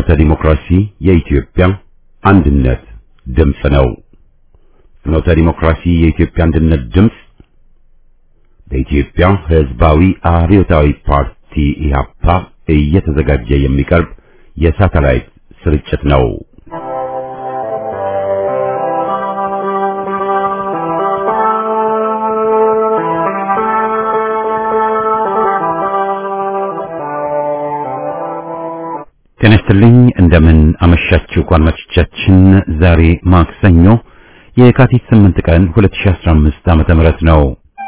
ፍኖተ ዲሞክራሲ የኢትዮጵያ አንድነት ድምፅ ነው። ፍኖተ ዲሞክራሲ የኢትዮጵያ አንድነት ድምፅ በኢትዮጵያ ሕዝባዊ አብዮታዊ ፓርቲ ኢህአፓ እየተዘጋጀ የሚቀርብ የሳተላይት ስርጭት ነው። ጤና ይስጥልኝ እንደምን አመሻችሁ አድማጮቻችን። ዛሬ ማክሰኞ የካቲት 8 ቀን 2015 ዓመተ ምህረት ነው።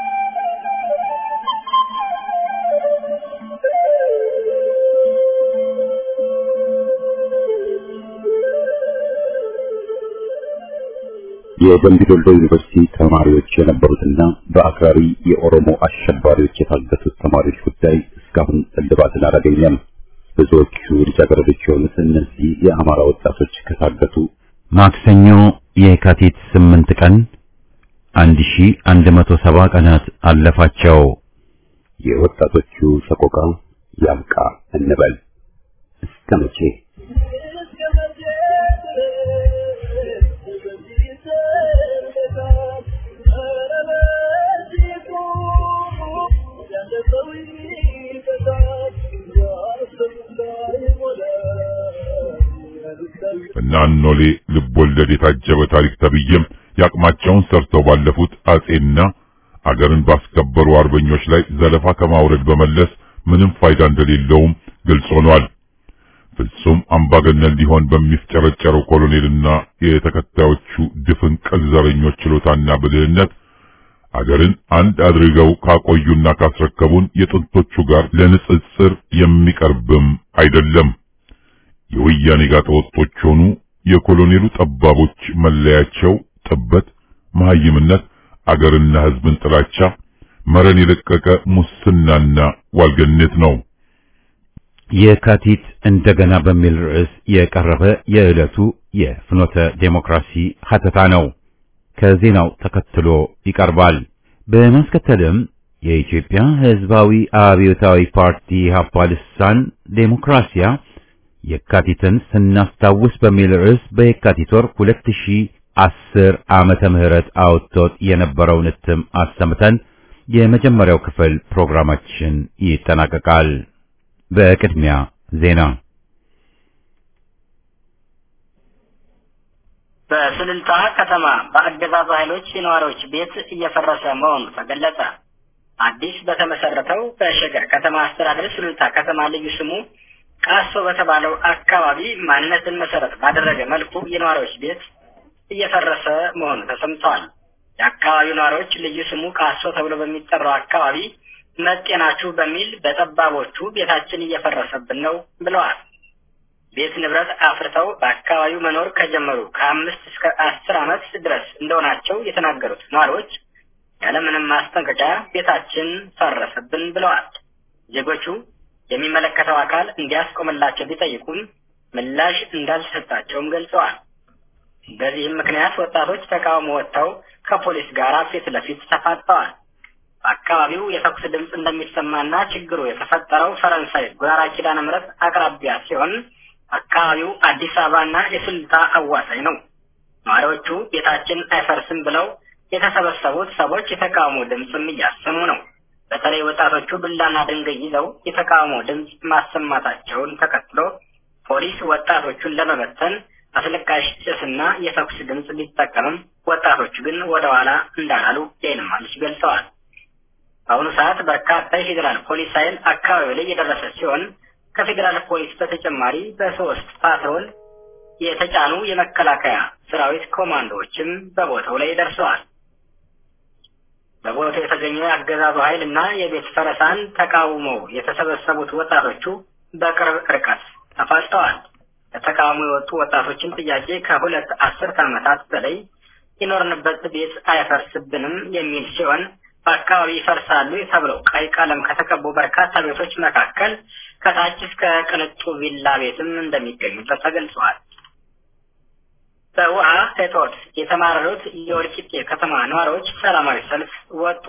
የደምቢ ዶሎ ዩኒቨርሲቲ ተማሪዎች የነበሩትና በአክራሪ የኦሮሞ አሸባሪዎች የታገቱት ተማሪዎች ጉዳይ እስካሁን እልባትን አላገኘም። ብዙዎቹ ልጃገረዶች የሆኑት እነዚህ የአማራ ወጣቶች ከታገቱ ማክሰኞ የካቲት 8 ቀን 1170 ቀናት አለፋቸው። የወጣቶቹ ሰቆቃ ያብቃ እንበል እስከ መቼ? እና ኖሌ ልብ ወለድ የታጀበ ታሪክ ተብዬም ያቅማቸውን ሰርተው ባለፉት አጼና አገርን ባስከበሩ አርበኞች ላይ ዘለፋ ከማውረድ በመለስ ምንም ፋይዳ እንደሌለውም ግልጽ ሆኗል። ፍጹም አምባገነን ሊሆን በሚፍጨረጨረው ኮሎኔልና የተከታዮቹ ድፍን ቅል ዘረኞች ችሎታና ብልህነት አገርን አንድ አድርገው ካቆዩና ካስረከቡን የጥንቶቹ ጋር ለንጽጽር የሚቀርብም አይደለም። የወያኔ ጋጠወጦች ሆኑ የኮሎኔሉ ጠባቦች መለያቸው ጥበት፣ መሐይምነት፣ አገርና ሕዝብን ጥላቻ፣ መረን የለቀቀ ሙስናና ዋልገነት ነው። የካቲት እንደገና በሚል ርዕስ የቀረበ የዕለቱ የፍኖተ ዴሞክራሲ ሀተታ ነው። ከዜናው ተከትሎ ይቀርባል። በማስከተልም የኢትዮጵያ ሕዝባዊ አብዮታዊ ፓርቲ ኢህአፓ ልሳን ዴሞክራሲያ የካቲትን ስናስታውስ በሚል ርዕስ በየካቲት ወር 2010 ዓመተ ምህረት አውጥቶት የነበረውን እትም አሰምተን የመጀመሪያው ክፍል ፕሮግራማችን ይጠናቀቃል። በቅድሚያ ዜና። በስልልታ ከተማ በአገዛዙ ኃይሎች የነዋሪዎች ቤት እየፈረሰ መሆኑ ተገለጸ። አዲስ በተመሰረተው በሸገር ከተማ አስተዳደር ስልልታ ከተማ ልዩ ስሙ ቃሶ በተባለው አካባቢ ማንነትን መሰረት ባደረገ መልኩ የነዋሪዎች ቤት እየፈረሰ መሆኑ ተሰምተዋል። የአካባቢው ነዋሪዎች ልዩ ስሙ ቃሶ ተብሎ በሚጠራው አካባቢ መጤናችሁ በሚል በጠባቦቹ ቤታችን እየፈረሰብን ነው ብለዋል። ቤት ንብረት አፍርተው በአካባቢው መኖር ከጀመሩ ከአምስት እስከ አስር ዓመት ድረስ እንደሆናቸው የተናገሩት ነዋሪዎች ያለምንም ማስጠንቀቂያ ቤታችን ፈረሰብን ብለዋል። ዜጎቹ የሚመለከተው አካል እንዲያስቆምላቸው ቢጠይቁም ምላሽ እንዳልተሰጣቸውም ገልጸዋል። በዚህም ምክንያት ወጣቶች ተቃውሞ ወጥተው ከፖሊስ ጋር ፊት ለፊት ተፋጠዋል። በአካባቢው የተኩስ ድምፅ እንደሚሰማና ችግሩ የተፈጠረው ፈረንሳይ ጉራራ ኪዳነ ምሕረት አቅራቢያ ሲሆን አካባቢው አዲስ አበባና የስልታ አዋሳኝ ነው። ነዋሪዎቹ ቤታችን አይፈርስም ብለው የተሰበሰቡት ሰዎች የተቃውሞ ድምፅም እያሰሙ ነው። በተለይ ወጣቶቹ ዱላና ድንጋይ ይዘው የተቃውሞ ድምፅ ማሰማታቸውን ተከትሎ ፖሊስ ወጣቶቹን ለመበተን አስለቃሽ ጭስና የተኩስ ድምፅ ቢጠቀምም ወጣቶቹ ግን ወደ ኋላ እንዳላሉ የዓይን እማኞች ገልጸዋል። በአሁኑ ሰዓት በርካታ የፌዴራል ፖሊስ ኃይል አካባቢው ላይ የደረሰ ሲሆን ከፌዴራል ፖሊስ በተጨማሪ በሶስት ፓትሮል የተጫኑ የመከላከያ ሰራዊት ኮማንዶዎችም በቦታው ላይ ደርሰዋል። በቦታው የተገኘው የአገዛዙ ኃይል እና የቤት ፈረሳን ተቃውመው የተሰበሰቡት ወጣቶቹ በቅርብ ርቀት ተፋጠዋል። ለተቃውሞ የወጡ ወጣቶችን ጥያቄ ከሁለት አስርት ዓመታት በላይ የኖርንበት ቤት አይፈርስብንም የሚል ሲሆን በአካባቢ ይፈርሳሉ ተብለው ቀይ ቀለም ከተቀቡ በርካታ ቤቶች መካከል ከታች እስከ ቅንጡ ቪላ ቤትም እንደሚገኙበት ተገልጸዋል። በውሃ እጦት የተማረሩት የወልቂጤ ከተማ ነዋሪዎች ሰላማዊ ሰልፍ ወጡ።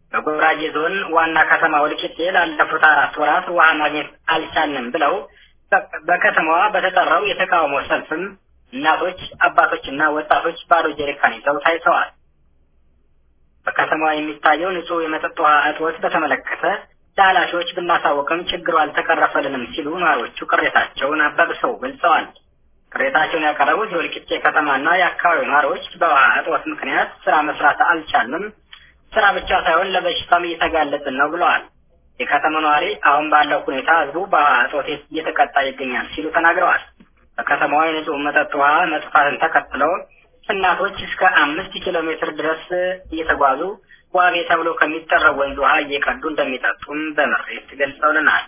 በጉራጌ ዞን ዋና ከተማ ወልቂጤ ላለፉት አራት ወራት ውሃ ማግኘት አልቻልንም ብለው በከተማዋ በተጠራው የተቃውሞ ሰልፍም እናቶች፣ አባቶችና ወጣቶች ባዶ ጀሪካን ይዘው ታይተዋል። በከተማዋ የሚታየው ንጹህ የመጠጥ ውሃ እጥረት በተመለከተ ለኃላፊዎች ብናሳወቅም ችግሩ አልተቀረፈልንም ሲሉ ነዋሪዎቹ ቅሬታቸውን አባብሰው ገልጸዋል። ቅሬታቸውን ያቀረቡት የወልቂጤ ከተማና የአካባቢው ነዋሪዎች በውሃ እጥረት ምክንያት ስራ መስራት አልቻልንም፣ ስራ ብቻ ሳይሆን ለበሽታም እየተጋለጥን ነው ብለዋል። የከተማ ነዋሪ አሁን ባለው ሁኔታ ህዝቡ በውሃ እጦት እየተቀጣ ይገኛል ሲሉ ተናግረዋል። በከተማዋ የንጹህ መጠጥ ውሃ መጥፋትን ተከትለው እናቶች እስከ አምስት ኪሎ ሜትር ድረስ እየተጓዙ ዋቤ ተብሎ ከሚጠራው ወንዝ ውሃ እየቀዱ እንደሚጠጡም በምሬት ገልጸውልናል።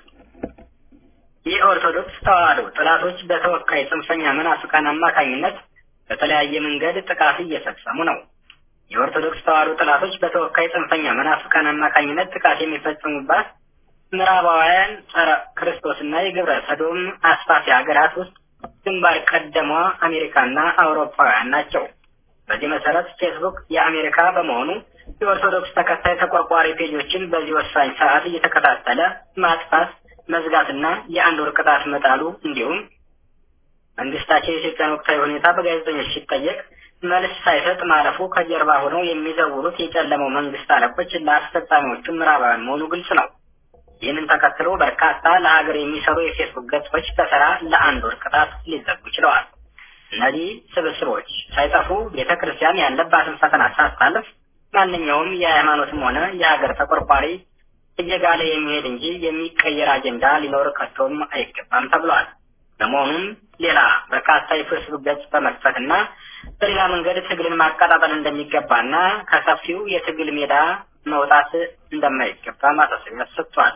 የኦርቶዶክስ ተዋሕዶ ጥላቶች በተወካይ ጽንፈኛ መናፍቃን አማካኝነት በተለያየ መንገድ ጥቃት እየፈጸሙ ነው። የኦርቶዶክስ ተዋሕዶ ጥላቶች በተወካይ ጽንፈኛ መናፍቃን አማካኝነት ጥቃት የሚፈጽሙባት ምዕራባውያን ጸረ ክርስቶስና የግብረ ሰዶም አስፋፊ ሀገራት ውስጥ ግንባር ቀደሟ አሜሪካና አውሮፓውያን ናቸው። በዚህ መሰረት ፌስቡክ የአሜሪካ በመሆኑ የኦርቶዶክስ ተከታይ ተቆርቋሪ ፔጆችን በዚህ ወሳኝ ሰዓት እየተከታተለ ማጥፋት፣ መዝጋትና የአንድ ወር ቅጣት መጣሉ እንዲሁም መንግስታቸው የኢትዮጵያን ወቅታዊ ሁኔታ በጋዜጠኞች ሲጠየቅ መልስ ሳይሰጥ ማለፉ ከጀርባ ሆነው የሚዘውሩት የጨለመው መንግስት አለቆች ለአስፈጻሚዎቹ ምዕራባውያን መሆኑ ግልጽ ነው። ይህንን ተከትሎ በርካታ ለሀገር የሚሰሩ የፌስቡክ ገጾች በተራ ለአንድ ወር ቅጣት ሊዘጉ ችለዋል። እነዚህ ስብስቦች ሳይጠፉ ቤተ ክርስቲያን ያለባትን ፈተና ሳታልፍ ማንኛውም የሃይማኖትም ሆነ የሀገር ተቆርቋሪ እየጋለ የሚሄድ እንጂ የሚቀየር አጀንዳ ሊኖር ከቶም አይገባም ተብሏል። በመሆኑም ሌላ በርካታ የፌስቡክ ገጽ በመክፈትና በሌላ መንገድ ትግልን ማቀጣጠል እንደሚገባና ከሰፊው የትግል ሜዳ መውጣት እንደማይገባ ማሳሰቢያ ሰጥቷል።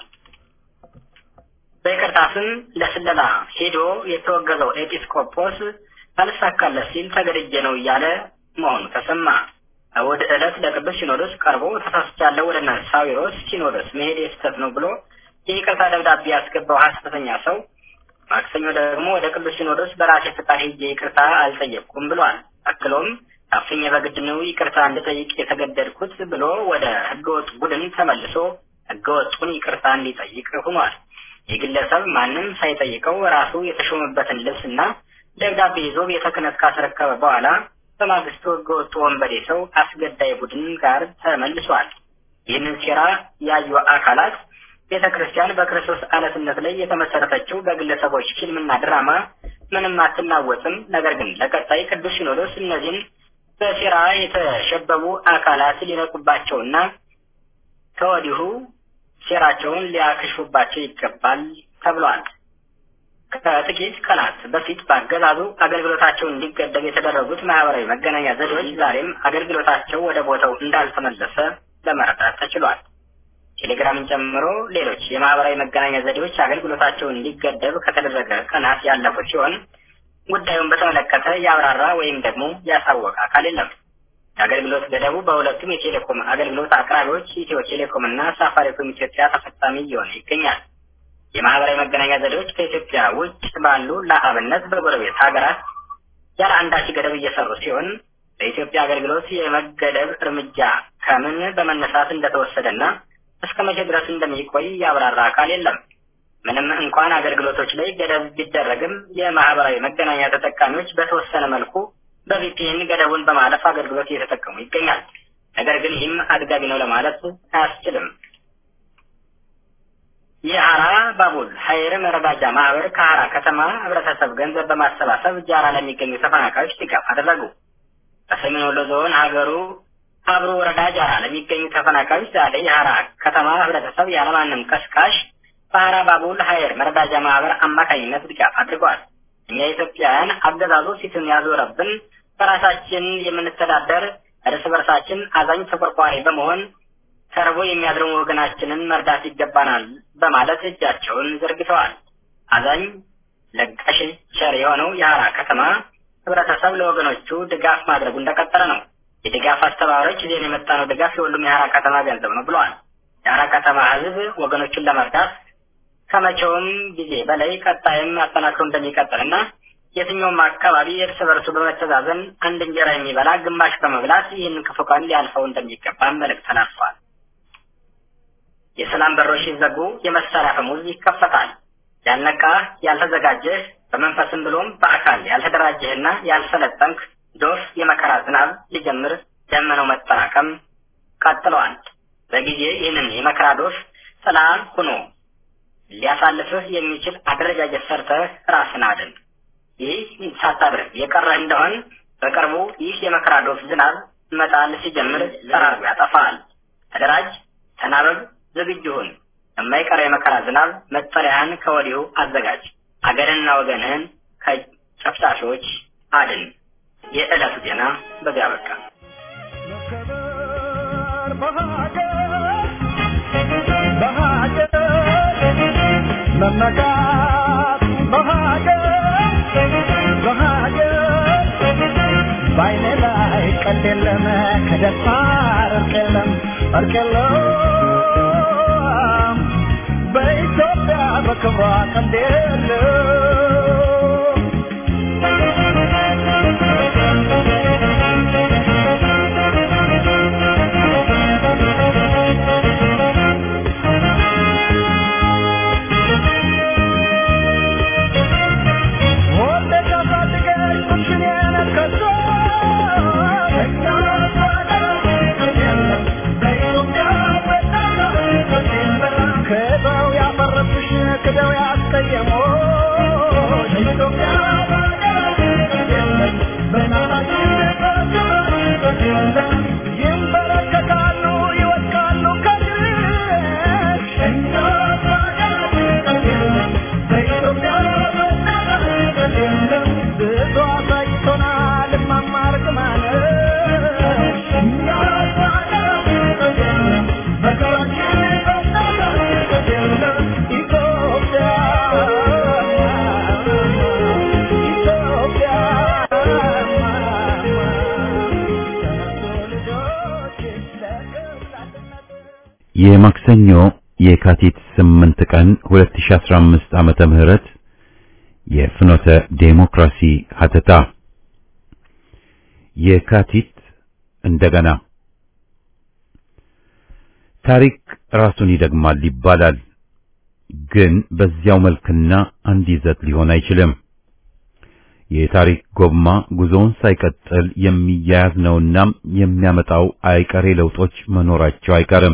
በይቅርታ ስም ለስለላ ሄዶ የተወገዘው ኤጲስቆጶስ አልሳካለት ሲል ተገድጄ ነው እያለ መሆኑ ተሰማ። እሑድ ዕለት ለቅዱስ ሲኖዶስ ቀርቦ ተሳስቻለሁ ወደ ሳዊሮስ ሲኖዶስ መሄድ የስህተት ነው ብሎ የይቅርታ ደብዳቤ ያስገባው ሐሰተኛ ሰው ማክሰኞ ደግሞ ወደ ቅዱስ ሲኖዶስ በራሴ ፍቃድ ሄጄ ይቅርታ አልጠየቅኩም ብሏል። አክሎም ታፍኜ በግድ ነው ይቅርታ እንድጠይቅ የተገደድኩት ብሎ ወደ ህገወጥ ቡድን ተመልሶ ህገወጡን ይቅርታ እንዲጠይቅ ሆኗል። ይህ ግለሰብ ማንም ሳይጠይቀው ራሱ የተሾመበትን ልብስና ደብዳቤ ይዞ ቤተ ክህነት ካስረከበ በኋላ በማግስቱ ህገወጡ ወንበዴ ሰው አስገዳይ ቡድን ጋር ተመልሷል። ይህንን ሴራ ያዩ አካላት ቤተ ክርስቲያን በክርስቶስ አለትነት ላይ የተመሰረተችው በግለሰቦች ፊልምና ድራማ ምንም አትናወጥም። ነገር ግን ለቀጣይ ቅዱስ ሲኖዶስ እነዚህን በሴራ የተሸበቡ አካላት ሊነቁባቸውና ከወዲሁ ሴራቸውን ሊያክሽፉባቸው ይገባል ተብሏል። ከጥቂት ቀናት በፊት በአገዛዙ አገልግሎታቸው እንዲገደብ የተደረጉት ማህበራዊ መገናኛ ዘዴዎች ዛሬም አገልግሎታቸው ወደ ቦታው እንዳልተመለሰ ለመረዳት ተችሏል። ቴሌግራምን ጨምሮ ሌሎች የማህበራዊ መገናኛ ዘዴዎች አገልግሎታቸው እንዲገደብ ከተደረገ ቀናት ያለፉ ሲሆን ጉዳዩን በተመለከተ ያብራራ ወይም ደግሞ ያሳወቀ አካል የለም። የአገልግሎት ገደቡ በሁለቱም የቴሌኮም አገልግሎት አቅራቢዎች ኢትዮ ቴሌኮም እና ሳፋሪኮም ኢትዮጵያ ተፈጻሚ እየሆነ ይገኛል። የማህበራዊ መገናኛ ዘዴዎች ከኢትዮጵያ ውጭ ባሉ ለአብነት በጎረቤት ሀገራት ያለ አንዳች ገደብ እየሰሩ ሲሆን በኢትዮጵያ አገልግሎት የመገደብ እርምጃ ከምን በመነሳት እንደተወሰደና እስከ መቼ ድረስ እንደሚቆይ ያብራራ አካል የለም። ምንም እንኳን አገልግሎቶች ላይ ገደብ ቢደረግም የማህበራዊ መገናኛ ተጠቃሚዎች በተወሰነ መልኩ በቪፒኤን ገደቡን በማለፍ አገልግሎት እየተጠቀሙ ይገኛል። ነገር ግን ይህም አጥጋቢ ነው ለማለት አያስችልም። የአራ ባቡል ሀይር መረዳጃ ማህበር ከአራ ከተማ ህብረተሰብ ገንዘብ በማሰባሰብ ጃራ ለሚገኙ ተፈናቃዮች ድጋፍ አደረጉ። በሰሜን ወሎ ዞን ሀገሩ አብሮ ወረዳ ጃራ ለሚገኙ ተፈናቃዮች ዛሬ የሀራ ከተማ ህብረተሰብ ያለማንም ቀስቃሽ በሀራ ባቡል ሀይር መረዳጃ ማህበር አማካኝነት ድጋፍ አድርጓል። እኛ ኢትዮጵያውያን አገዛዙ ፊቱን ያዞረብን በራሳችን የምንተዳደር እርስ በርሳችን አዛኝ ተቆርቋሪ በመሆን ተርቦ የሚያድረውን ወገናችንን መርዳት ይገባናል በማለት እጃቸውን ዘርግተዋል። አዛኝ ለጋሽ ቸር የሆነው የሀራ ከተማ ህብረተሰብ ለወገኖቹ ድጋፍ ማድረጉ እንደቀጠለ ነው። የድጋፍ አስተባባሪዎች ይዘን የመጣነው ድጋፍ የሁሉም የሀራ ከተማ ገንዘብ ነው ብለዋል። የሀራ ከተማ ህዝብ ወገኖቹን ለመርዳት ከመቼውም ጊዜ በላይ ቀጣይም አጠናክሮ እንደሚቀጥልና የትኛውም አካባቢ እርስ በርሱ በመተዛዘን አንድ እንጀራ የሚበላ ግማሽ በመብላት ይህን ክፉ ቀን ሊያልፈው እንደሚገባ መልእክት ተላልፏል። የሰላም በሮች ሲዘጉ የመሳሪያ አፈሙዝ ይከፈታል። ያልነቃ ያልተዘጋጀህ በመንፈስም ብሎም በአካል ያልተደራጀህና ያልሰለጠንክ ዶፍ የመከራ ዝናብ ሊጀምር ደመናው መጠራቀም ቀጥለዋል። በጊዜ ይህንን የመከራ ዶፍ ጥላ ሆኖ ሊያሳልፍህ የሚችል አደረጃጀት ሰርተህ ራስን አድን። ይህ ሳታደርግ የቀረህ እንደሆን በቅርቡ ይህ የመከራ ዶፍ ዝናብ መጣል ሲጀምር ጠራርጎ ያጠፋል። ተደራጅ፣ ተናበብ፣ ዝግጁ ሁን። የማይቀረው የመከራ ዝናብ መጠለያህን ከወዲሁ አዘጋጅ። አገርንና ወገንህን ከጨፍጫፊዎች አድን። የዕለቱ ዜና በዚያ በቃ። መመካት በሀገር በሀገር በዓይኔ ላይ ቀልድ የለም ከደፋር እርቅ የለም እርቅ የለም በኢትዮጵያ በክብሯ ቀልድ የለም ወልደሽ አሳድገሽ ቁምሽን የነከሶ ክደው ያፈረሱሽ ክደው ያስቀየሞሽ ይንበረከካሉ ይወድቃሉ ከድሽ ብዙ አሳይቶናል መማር ኢትዮጵያ ኢትዮጵያ ልጆች ለቅላትነት የማክሰኞ የካቲት 8 ቀን 2015 ዓመተ ምህረት የፍኖተ ዴሞክራሲ ሀተታ የካቲት እንደገና ታሪክ ራሱን ይደግማል ይባላል። ግን በዚያው መልክና አንድ ይዘት ሊሆን አይችልም። የታሪክ ጎማ ጉዞውን ሳይቀጥል የሚያያዝ ነውና የሚያመጣው አይቀሬ ለውጦች መኖራቸው አይቀርም።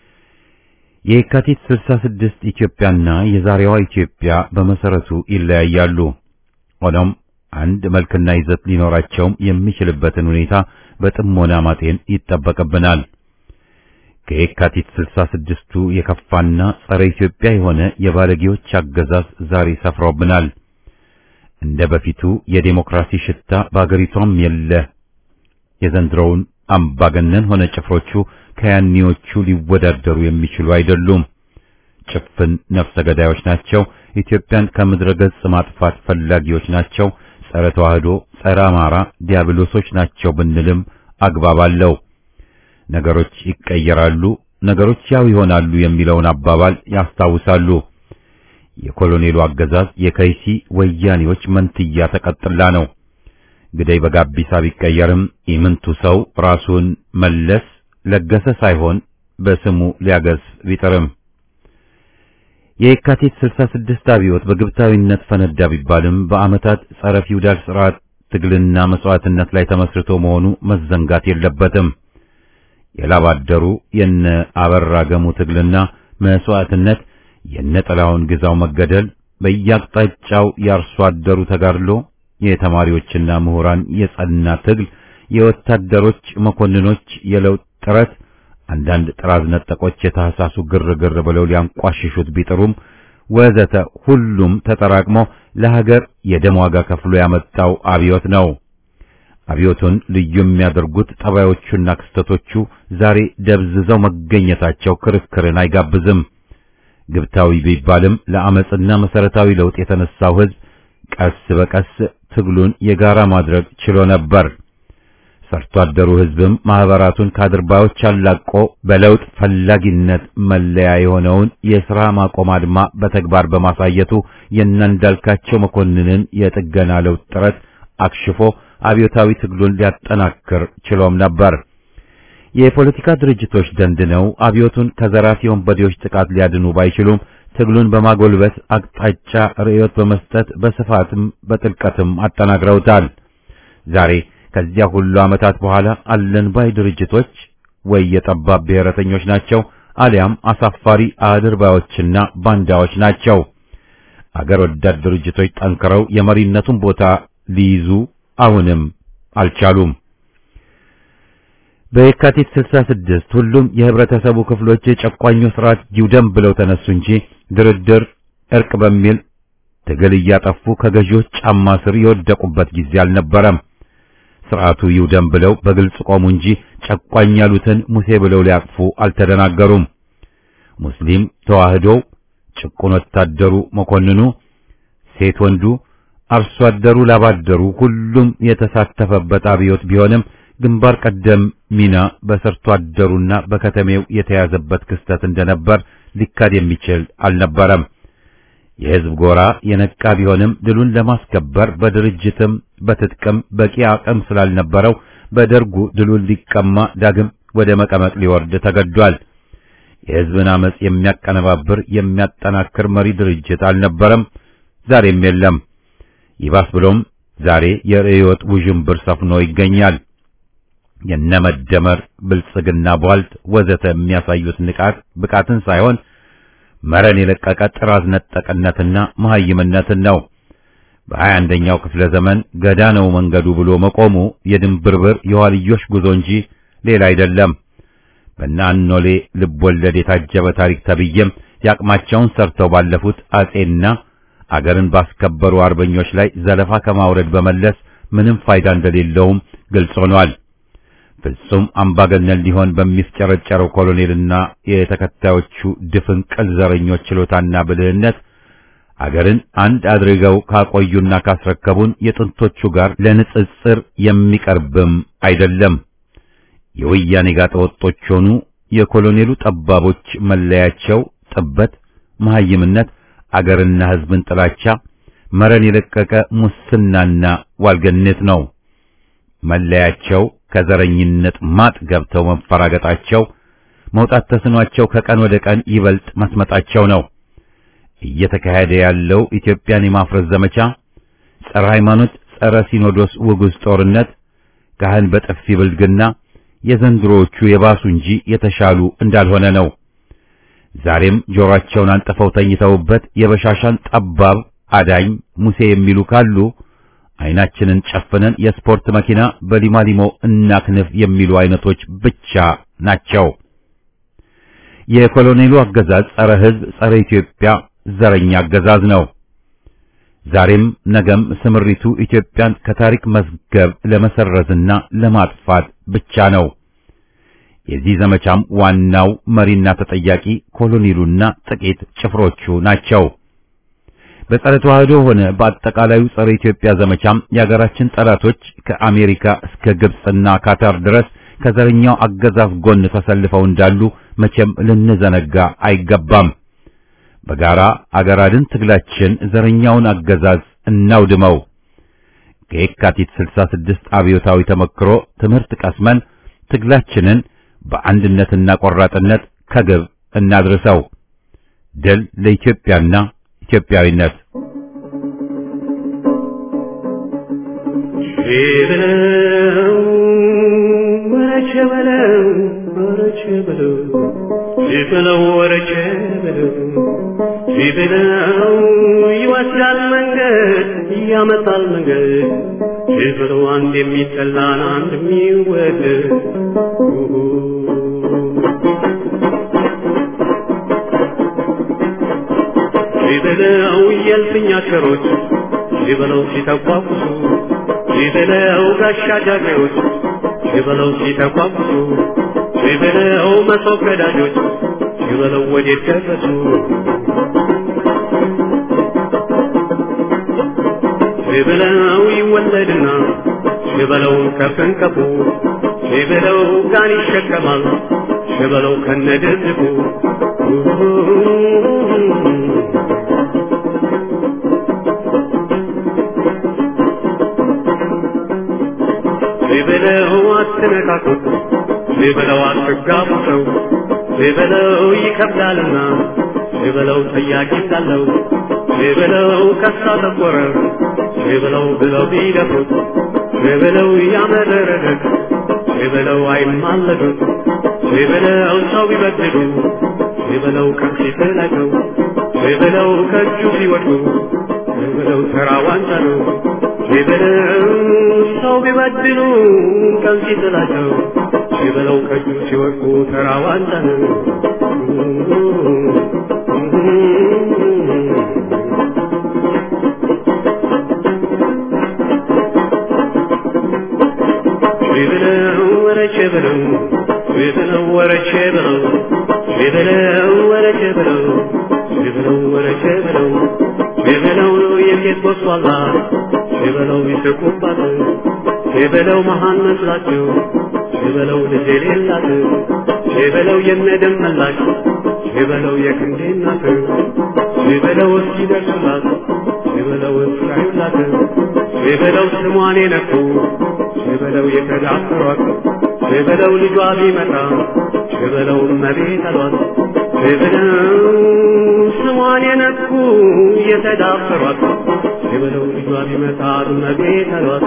የካቲት 66 ኢትዮጵያና የዛሬዋ ኢትዮጵያ በመሰረቱ ይለያያሉ። ሆኖም አንድ መልክና ይዘት ሊኖራቸውም የሚችልበትን ሁኔታ በጥሞና ማጤን ይጠበቅብናል። ከየካቲት 66ቱ የከፋና ጸረ ኢትዮጵያ የሆነ የባለጌዎች አገዛዝ ዛሬ ሰፍሮብናል። እንደ በፊቱ የዴሞክራሲ ሽታ በአገሪቷም የለ። የዘንድሮውን አምባገነን ሆነ ጭፍሮቹ ከያኔዎቹ ሊወዳደሩ የሚችሉ አይደሉም። ጭፍን ነፍሰ ገዳዮች ናቸው። ኢትዮጵያን ከምድረ ገጽ ማጥፋት ፈላጊዎች ናቸው። ጸረ ተዋህዶ፣ ጸረ አማራ ዲያብሎሶች ናቸው ብንልም አግባብ አለው። ነገሮች ይቀየራሉ፣ ነገሮች ያው ይሆናሉ የሚለውን አባባል ያስታውሳሉ። የኮሎኔሉ አገዛዝ የከይሲ ወያኔዎች መንትያ ተቀጥላ ነው። ግደይ በጋቢሳ ቢቀየርም ኢምንቱ ሰው ራሱን መለስ ለገሰ ሳይሆን በስሙ ሊያገስ ቢጥርም የየካቲት 66 አብዮት በግብታዊነት ፈነዳ ቢባልም በዓመታት ጸረ ፊውዳል ስርዓት ትግልና መስዋዕትነት ላይ ተመስርቶ መሆኑ መዘንጋት የለበትም። የላባደሩ የነ አበራ ገሙ ትግልና መስዋዕትነት፣ የነ ጥላሁን ግዛው መገደል፣ በየአቅጣጫው የአርሶ አደሩ ተጋድሎ፣ የተማሪዎችና ምሁራን የጸና ትግል፣ የወታደሮች መኮንኖች የለውጥ ጥረት አንዳንድ ጥራዝ ነጠቆች የታህሳሱ ግርግር ብለው ሊያንቋሽሹት ቢጥሩም ወዘተ ሁሉም ተጠራቅሞ ለሀገር የደም ዋጋ ከፍሎ ያመጣው አብዮት ነው። አብዮቱን ልዩ የሚያደርጉት ጠባዮቹና ክስተቶቹ ዛሬ ደብዝዘው መገኘታቸው ክርክርን አይጋብዝም። ግብታዊ ቢባልም ለአመጽና መሰረታዊ ለውጥ የተነሳው ሕዝብ ቀስ በቀስ ትግሉን የጋራ ማድረግ ችሎ ነበር። ሰርቶ አደሩ ሕዝብም ማህበራቱን ከአድርባዮች አላቆ በለውጥ ፈላጊነት መለያ የሆነውን የሥራ ማቆም አድማ በተግባር በማሳየቱ የእናንዳልካቸው መኮንንን የጥገና ለውጥ ጥረት አክሽፎ አብዮታዊ ትግሉን ሊያጠናክር ችሎም ነበር። የፖለቲካ ድርጅቶች ደንድነው አብዮቱን ከዘራፊ ወንበዴዎች ጥቃት ሊያድኑ ባይችሉም ትግሉን በማጎልበት አቅጣጫ ርዕዮት በመስጠት በስፋትም በጥልቀትም አጠናክረውታል። ዛሬ ከዚያ ሁሉ ዓመታት በኋላ አለን ባይ ድርጅቶች ወይ የጠባብ ብሔረተኞች ናቸው አሊያም አሳፋሪ አድርባዮችና ባንዳዎች ናቸው። አገር ወዳድ ድርጅቶች ጠንክረው የመሪነቱን ቦታ ሊይዙ አሁንም አልቻሉም። በየካቲት 66 ሁሉም የህብረተሰቡ ክፍሎች የጨቋኙ ስርዓት ይውደም ብለው ተነሱ እንጂ ድርድር፣ እርቅ በሚል ትግል እያጠፉ ከገዢዎች ጫማ ስር የወደቁበት ጊዜ አልነበረም። ስርዓቱ ይውደም ብለው በግልጽ ቆሙ እንጂ ጨቋኝ ያሉትን ሙሴ ብለው ሊያቅፉ አልተደናገሩም። ሙስሊም ተዋህዶው፣ ጭቁን ወታደሩ፣ መኮንኑ፣ ሴት ወንዱ፣ አርሶ አደሩ፣ ላባደሩ ሁሉም የተሳተፈበት አብዮት ቢሆንም ግንባር ቀደም ሚና በሰርቶ አደሩና በከተሜው የተያዘበት ክስተት እንደነበር ሊካድ የሚችል አልነበረም። የህዝብ ጎራ የነቃ ቢሆንም ድሉን ለማስከበር በድርጅትም በትጥቅም በቂ አቅም ስላልነበረው በደርጉ ድሉን ሊቀማ ዳግም ወደ መቀመቅ ሊወርድ ተገዷል። የህዝብን አመጽ የሚያቀነባብር የሚያጠናክር መሪ ድርጅት አልነበረም፣ ዛሬም የለም። ይባስ ብሎም ዛሬ የርዕዮት ውዥንብር ሰፍኖ ይገኛል። የነመደመር ብልጽግና ቧልት ወዘተ የሚያሳዩት ንቃት ብቃትን ሳይሆን መረን የለቀቀ ጥራዝ ነጠቅነትና መሐይምነትን ነው። በሀያ አንደኛው ክፍለ ዘመን ገዳ ነው መንገዱ ብሎ መቆሙ የድንብርብር የኋልዮሽ ጉዞ እንጂ ሌላ አይደለም። በእነ አኖሌ ልብ ወለድ የታጀበ ታሪክ ተብዬም ያቅማቸውን ሰርተው ባለፉት አጼና አገርን ባስከበሩ አርበኞች ላይ ዘለፋ ከማውረድ በመለስ ምንም ፋይዳ እንደሌለውም ግልጽ ሆኗል። ፍጹም አምባገነን ሊሆን በሚፍጨረጨረው ኮሎኔልና የተከታዮቹ ድፍን ቅል ዘረኞች ችሎታና ብልህነት አገርን አንድ አድርገው ካቆዩና ካስረከቡን የጥንቶቹ ጋር ለንጽጽር የሚቀርብም አይደለም። የወያኔ ጋጠወጦች ሆኑ የኮሎኔሉ ጠባቦች መለያቸው ጥበት፣ መሐይምነት፣ አገርና ሕዝብን ጥላቻ፣ መረን የለቀቀ ሙስናና ዋልገነት ነው። መለያቸው ከዘረኝነት ማጥ ገብተው መፈራገጣቸው፣ መውጣት ተስኗቸው ከቀን ወደ ቀን ይበልጥ መስመጣቸው ነው። እየተካሄደ ያለው ኢትዮጵያን የማፍረስ ዘመቻ፣ ጸረ ሃይማኖት፣ ጸረ ሲኖዶስ ውጉዝ ጦርነት፣ ካህን በጥፊ ብልግና የዘንድሮዎቹ የባሱ እንጂ የተሻሉ እንዳልሆነ ነው። ዛሬም ጆሮአቸውን አንጥፈው ተኝተውበት የበሻሻን ጠባብ አዳኝ ሙሴ የሚሉ ካሉ አይናችንን ጨፍነን የስፖርት መኪና በሊማሊሞ እናክንፍ የሚሉ አይነቶች ብቻ ናቸው። የኮሎኔሉ አገዛዝ ጸረ ሕዝብ፣ ጸረ ኢትዮጵያ ዘረኛ አገዛዝ ነው። ዛሬም ነገም ስምሪቱ ኢትዮጵያን ከታሪክ መዝገብ ለመሰረዝና ለማጥፋት ብቻ ነው። የዚህ ዘመቻም ዋናው መሪና ተጠያቂ ኮሎኔሉና ጥቂት ጭፍሮቹ ናቸው። በጸረ ተዋህዶ ሆነ በአጠቃላዩ ጸረ ኢትዮጵያ ዘመቻም የሀገራችን ጠላቶች ከአሜሪካ እስከ ግብጽና ካታር ድረስ ከዘረኛው አገዛዝ ጎን ተሰልፈው እንዳሉ መቼም ልንዘነጋ አይገባም። በጋራ አገር አድን ትግላችን ዘረኛውን አገዛዝ እናውድመው። ከየካቲት 66 አብዮታዊ ተመክሮ ትምህርት ቀስመን ትግላችንን በአንድነትና ቆራጥነት ከግብ እናድርሰው። ድል ለኢትዮጵያና ኢትዮጵያዊነት። በለው ወረቸ በለው ወረቸ በለው ሲበለው ወረቸ በለው ሲበለው ይወስዳል መንገድ ያመጣል መንገድ ሲበለው አንድ የሚጠላን አንድ የሚወደድ ሲበለው የልፍኝ አሽከሮች ሲበለው ሲተቋቁሱ ሲበለው ጋሻ ጃግሬዎች ሲበለው ሲተቋቁሱ ሲበለው መሶብ ቀዳጆች ሲበለው ወዴት ደረሱ ሲበለው ይወለድና ሲበለው ከፍንቀፉ ሲበለው ጋን ይሸከማል ሲበለው ከነድርድቁ ሲበለው አትነካኩት ሲበለው አትጋቡ ሰው ሲበለው ይከብዳልና ሸበለው ጠያቂ እንዳለው ሸበለው ከሳ ጠቆረ ሸበለው ብለው ቢደፍሩት ሸበለው ያመረረለት ሸበለው አይማለዱት ሸበለው ሰው ቢበድሉ ሸበለው ቀን ሲጥላቸው ሸበለው ከእጁ ሲወድቁ ሸበለው ተራ ዋንጫ ነው ሸበለው ሰው ቢበድሉ ቀን ሲጥላቸው ሸበለው ከእጁ ሲወድቁ ተራ ዋንጫ ነው ሸበለው ወረቼ በለው ሸበለው ወረቼ በለው ሸበለው ወረቼ በለው ሸበለው ወረቼ በለው ሸበለው የሴት ቦሷላ ሸበለው ይስቁባት ሸበለው መሃን መስላቸው ሸበለው ልጅ የሌላት ሸበለው የነደም መላሽ ሸበለው የክንዴ እናት ሸበለው እስኪደርሱላት ሸበለው እስራዩላት ሸበለው ስሟን የነኩ ሸበለው የተዳፈሯት ሸበለው ልጇ ቢመጣ ሸበለው እመቤት አሏት ሸበለው ስሟን የነኩ የተዳፈሯት ሸበለው ልጇ ቢመጣ እመቤት አሏት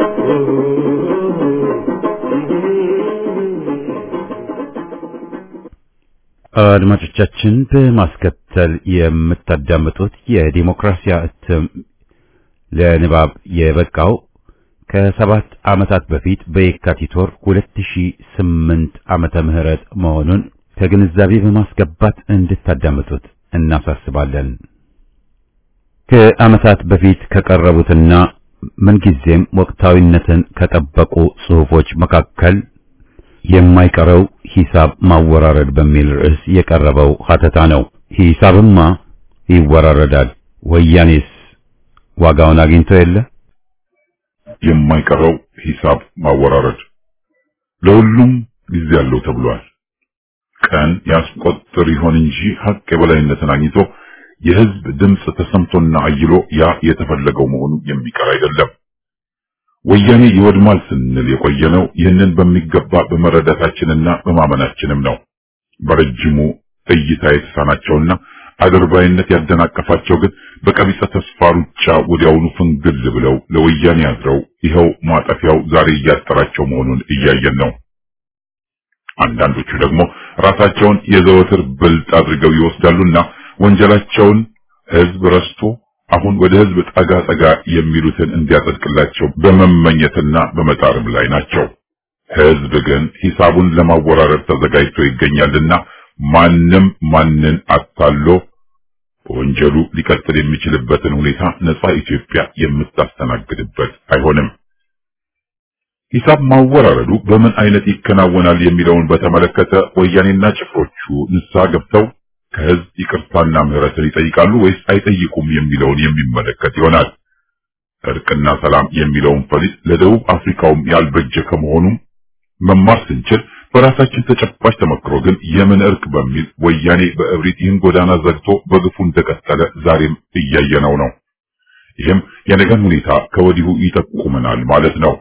አድማጮቻችን በማስከተል የምታዳምጡት የዲሞክራሲያ እትም ለንባብ የበቃው ከሰባት ዓመታት በፊት በየካቲት ወር 2008 ዓመተ ምህረት መሆኑን ከግንዛቤ በማስገባት እንድታዳምጡት እናሳስባለን። ከዓመታት በፊት ከቀረቡትና ምንጊዜም ወቅታዊነትን ከጠበቁ ጽሑፎች መካከል የማይቀረው ሂሳብ ማወራረድ በሚል ርዕስ የቀረበው ሀተታ ነው። ሂሳብማ ይወራረዳል። ወያኔስ ዋጋውን አግኝቶ የለ? የማይቀረው ሂሳብ ማወራረድ ለሁሉም ጊዜ አለው ተብሏል። ቀን ያስቆጥር ይሆን እንጂ ሀቅ የበላይነትን አግኝቶ የህዝብ ድምፅ ተሰምቶና አይሎ ያ የተፈለገው መሆኑ የሚቀር አይደለም። ወያኔ ይወድማል ስንል የቆየነው ይህንን በሚገባ በመረዳታችንና በማመናችንም ነው። በረጅሙ እይታ የተሳናቸውና አድርባይነት ያደናቀፋቸው ግን በቀቢጸ ተስፋ ሩጫ ወዲያውኑ ፍንግል ብለው ለወያኔ አድረው ይኸው ማጠፊያው ዛሬ እያጠራቸው መሆኑን እያየን ነው። አንዳንዶቹ ደግሞ ራሳቸውን የዘወትር ብልጥ አድርገው ይወስዳሉና ወንጀላቸውን ህዝብ ረስቶ አሁን ወደ ህዝብ ጠጋ ጠጋ የሚሉትን እንዲያጸድቅላቸው በመመኘትና በመጣርም ላይ ናቸው። ህዝብ ግን ሂሳቡን ለማወራረድ ተዘጋጅቶ ይገኛልና ማንም ማንን አታሎ በወንጀሉ ሊቀጥል የሚችልበትን ሁኔታ ነጻ ኢትዮጵያ የምታስተናግድበት አይሆንም። ሂሳብ ማወራረዱ በምን አይነት ይከናወናል የሚለውን በተመለከተ ወያኔና ጭፍሮቹ ንስሐ ገብተው ከህዝብ ይቅርታና ምህረትን ይጠይቃሉ ወይስ አይጠይቁም የሚለውን የሚመለከት ይሆናል። እርቅና ሰላም የሚለውን ፈሊጥ ለደቡብ አፍሪካውም ያልበጀ ከመሆኑም መማር ስንችል በራሳችን ተጨባጭ ተመክሮ ግን የምን እርቅ በሚል ወያኔ በእብሪት ይህን ጎዳና ዘግቶ በግፉ እንደቀጠለ ዛሬም እያየነው ነው። ይህም የነገን ሁኔታ ከወዲሁ ይጠቁመናል ማለት ነው።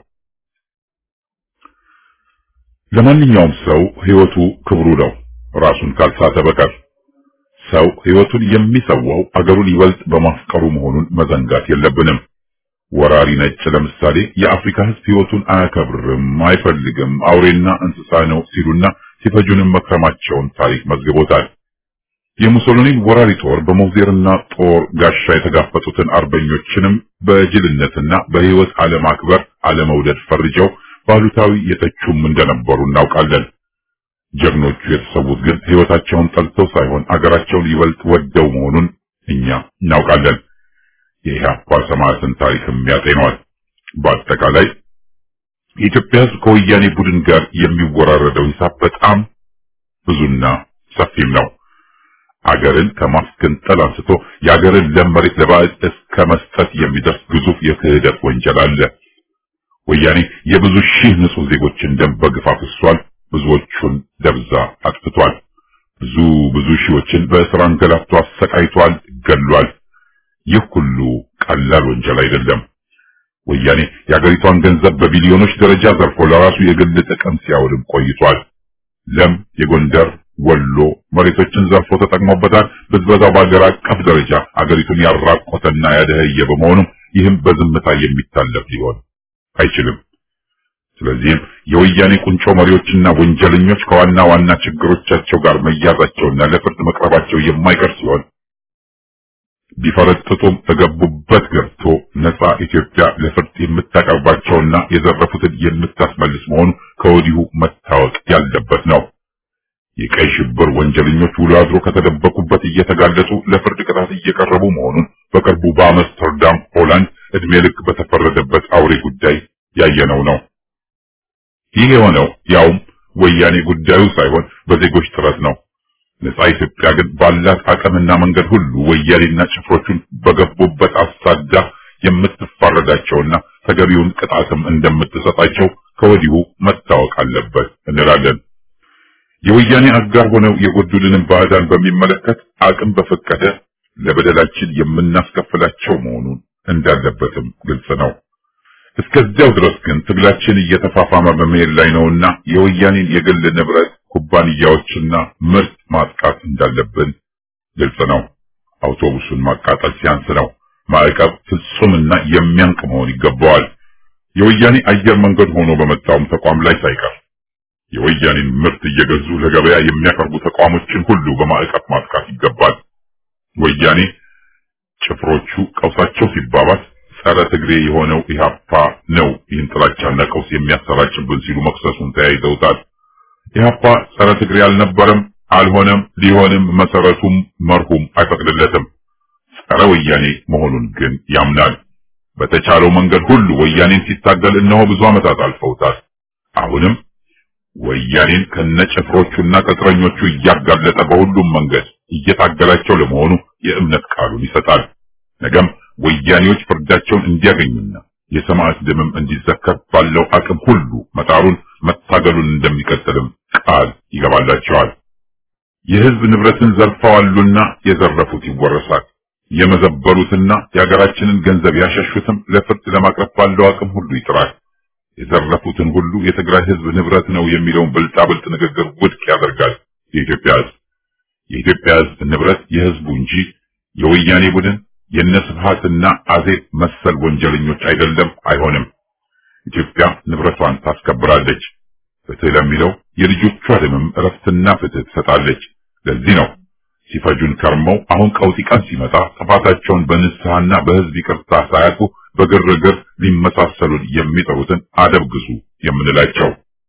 ለማንኛውም ሰው ህይወቱ ክብሩ ነው፣ ራሱን ካልሳተ በቀር። ሰው ህይወቱን የሚሰዋው አገሩን ይበልጥ በማፍቀሩ መሆኑን መዘንጋት የለብንም። ወራሪ ነጭ ለምሳሌ የአፍሪካ ህዝብ ህይወቱን አያከብርም፣ አይፈልግም፣ አውሬና እንስሳ ነው ሲሉና ሲፈጁንም መክረማቸውን ታሪክ መዝግቦታል። የሙሶሊኒን ወራሪ ጦር በሞዜርና ጦር ጋሻ የተጋፈጡትን አርበኞችንም በጅልነትና በህይወት አለማክበር አለመውደድ ፈርጀው ባሉታዊ የተቹም እንደነበሩ እናውቃለን። ጀግኖቹ የተሰዉት ግን ህይወታቸውን ጠልተው ሳይሆን አገራቸውን ይበልጥ ወደው መሆኑን እኛ እናውቃለን። የኢህአፓ ሰማዕትን ታሪክም ያጤኗል። በአጠቃላይ የኢትዮጵያ ህዝብ ከወያኔ ቡድን ጋር የሚወራረደው ሂሳብ በጣም ብዙና ሰፊም ነው። አገርን ከማስገንጠል አንስቶ የአገርን ለም መሬት ለባዕድ እስከ መስጠት የሚደርስ ግዙፍ የክህደት ወንጀል አለ። ወያኔ የብዙ ሺህ ንጹህ ዜጎችን ደም በግፍ አፍሷል። ብዙዎቹን ደብዛ አጥፍቷል። ብዙ ብዙ ሺዎችን በእስር አንገላቶ አሰቃይቷል፣ ገሏል። ይህ ሁሉ ቀላል ወንጀል አይደለም። ወያኔ የአገሪቷን ገንዘብ በቢሊዮኖች ደረጃ ዘርፎ ለራሱ የግል ጥቅም ሲያውልም ቆይቷል። ለም የጎንደር ወሎ መሬቶችን ዘርፎ ተጠቅሞበታል። ብዝበዛው በአገር አቀፍ ደረጃ አገሪቱን ያራቆተና ያደኸየ በመሆኑ ይህም በዝምታ የሚታለፍ ሊሆን አይችልም። ስለዚህም የወያኔ ቁንጮ መሪዎችና ወንጀለኞች ከዋና ዋና ችግሮቻቸው ጋር መያዛቸውና ለፍርድ መቅረባቸው የማይቀር ሲሆን ቢፈረጥጡም ተገቡበት ገብቶ ነፃ ኢትዮጵያ ለፍርድ የምታቀርባቸውና የዘረፉትን የምታስመልስ መሆኑ ከወዲሁ መታወቅ ያለበት ነው። የቀይ ሽብር ወንጀለኞች ውሎ አድሮ ከተደበቁበት እየተጋለጡ ለፍርድ ቅጣት እየቀረቡ መሆኑን በቅርቡ በአምስተርዳም ሆላንድ እድሜ ልክ በተፈረደበት አውሬ ጉዳይ ያየነው ነው። ይህ የሆነው ያውም ወያኔ ጉዳዩ ሳይሆን በዜጎች ጥረት ነው። ነፃ ኢትዮጵያ ግን ባላት አቅምና መንገድ ሁሉ ወያኔና ጭፍሮቹን በገቡበት አሳዳ የምትፋረዳቸውና ተገቢውን ቅጣትም እንደምትሰጣቸው ከወዲሁ መታወቅ አለበት እንላለን። የወያኔ አጋር ሆነው የጎዱልንም ባዕዳን በሚመለከት አቅም በፈቀደ ለበደላችን የምናስከፍላቸው መሆኑን እንዳለበትም ግልጽ ነው። እስከዚያው ድረስ ግን ትግላችን እየተፋፋመ በመሄድ ላይ ነውና የወያኔን የግል ንብረት ኩባንያዎችና ምርት ማጥቃት እንዳለብን ግልጽ ነው። አውቶቡሱን ማቃጠል ሲያንስ ነው። ማዕቀብ ፍጹምና የሚያንቅ መሆን ይገባዋል። የወያኔ አየር መንገድ ሆኖ በመጣውም ተቋም ላይ ሳይቀር የወያኔን ምርት እየገዙ ለገበያ የሚያቀርቡ ተቋሞችን ሁሉ በማዕቀብ ማጥቃት ይገባል። ወያኔ ጭፍሮቹ ቀውሳቸው ሲባባስ ጸረ ትግሬ የሆነው ኢህአፓ ነው ይህን ጥላቻና ቀውስ የሚያሰራጭብን ሲሉ መክሰሱን ተያይዘውታል። ኢህአፓ ጸረ ትግሬ አልነበረም፣ አልሆነም፣ ሊሆንም መሰረቱም መርሁም አይፈቅድለትም። ጸረ ወያኔ መሆኑን ግን ያምናል። በተቻለው መንገድ ሁሉ ወያኔን ሲታገል እነሆ ብዙ ዓመታት አልፈውታል። አሁንም ወያኔን ከነጭፍሮቹና ቅጥረኞቹ እያጋለጠ በሁሉም መንገድ እየታገላቸው ለመሆኑ የእምነት ቃሉን ይሰጣል። ነገም ወያኔዎች ፍርዳቸውን እንዲያገኙና የሰማዕት ደምም እንዲዘከር ባለው አቅም ሁሉ መጣሩን መታገሉን እንደሚቀጥልም ቃል ይገባላቸዋል። የህዝብ ንብረትን ዘርፈዋሉና የዘረፉት ይወረሳል። የመዘበሩትና የሀገራችንን ገንዘብ ያሸሹትም ለፍርድ ለማቅረብ ባለው አቅም ሁሉ ይጥራል። የዘረፉትን ሁሉ የትግራይ ህዝብ ንብረት ነው የሚለውን ብልጣብልጥ ንግግር ውድቅ ያደርጋል። የኢትዮጵያ ህዝብ የኢትዮጵያ ህዝብ ንብረት የህዝቡ እንጂ የወያኔ ቡድን የነስብሃትና አዜብ መሰል ወንጀለኞች አይደለም፣ አይሆንም። ኢትዮጵያ ንብረቷን ታስከብራለች። ፍትህ ለሚለው የልጆቿ ደምም እረፍትና ፍትህ ትሰጣለች። ለዚህ ነው ሲፈጁን ከርመው አሁን ቀውጢ ቀን ሲመጣ ጥፋታቸውን በንስሐና በህዝብ ይቅርታ ሳያጡ በግርግር ሊመሳሰሉን የሚጠሩትን አደብ ግዙ የምንላቸው።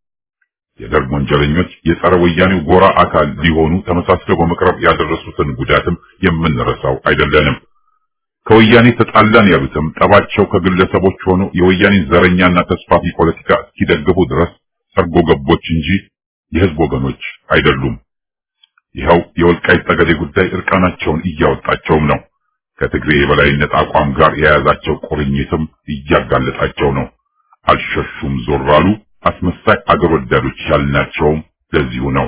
የደርግ ወንጀለኞች የጸረ ወያኔው ጎራ አካል ሊሆኑ ተመሳስለው በመቅረብ ያደረሱትን ጉዳትም የምንረሳው አይደለንም። ከወያኔ ተጣላን ያሉትም ጠባቸው ከግለሰቦች ሆኖ የወያኔን ዘረኛና ተስፋፊ ፖለቲካ እስኪደግፉ ድረስ ሰርጎ ገቦች እንጂ የህዝብ ወገኖች አይደሉም። ይኸው የወልቃይት ጠገዴ ጉዳይ እርቃናቸውን እያወጣቸውም ነው። ከትግሬ የበላይነት አቋም ጋር የያዛቸው ቁርኝትም እያጋለጣቸው ነው። አልሸሹም ዞር አሉ። አስመሳይ አገር ወዳዶች ያልናቸውም ለዚሁ ነው።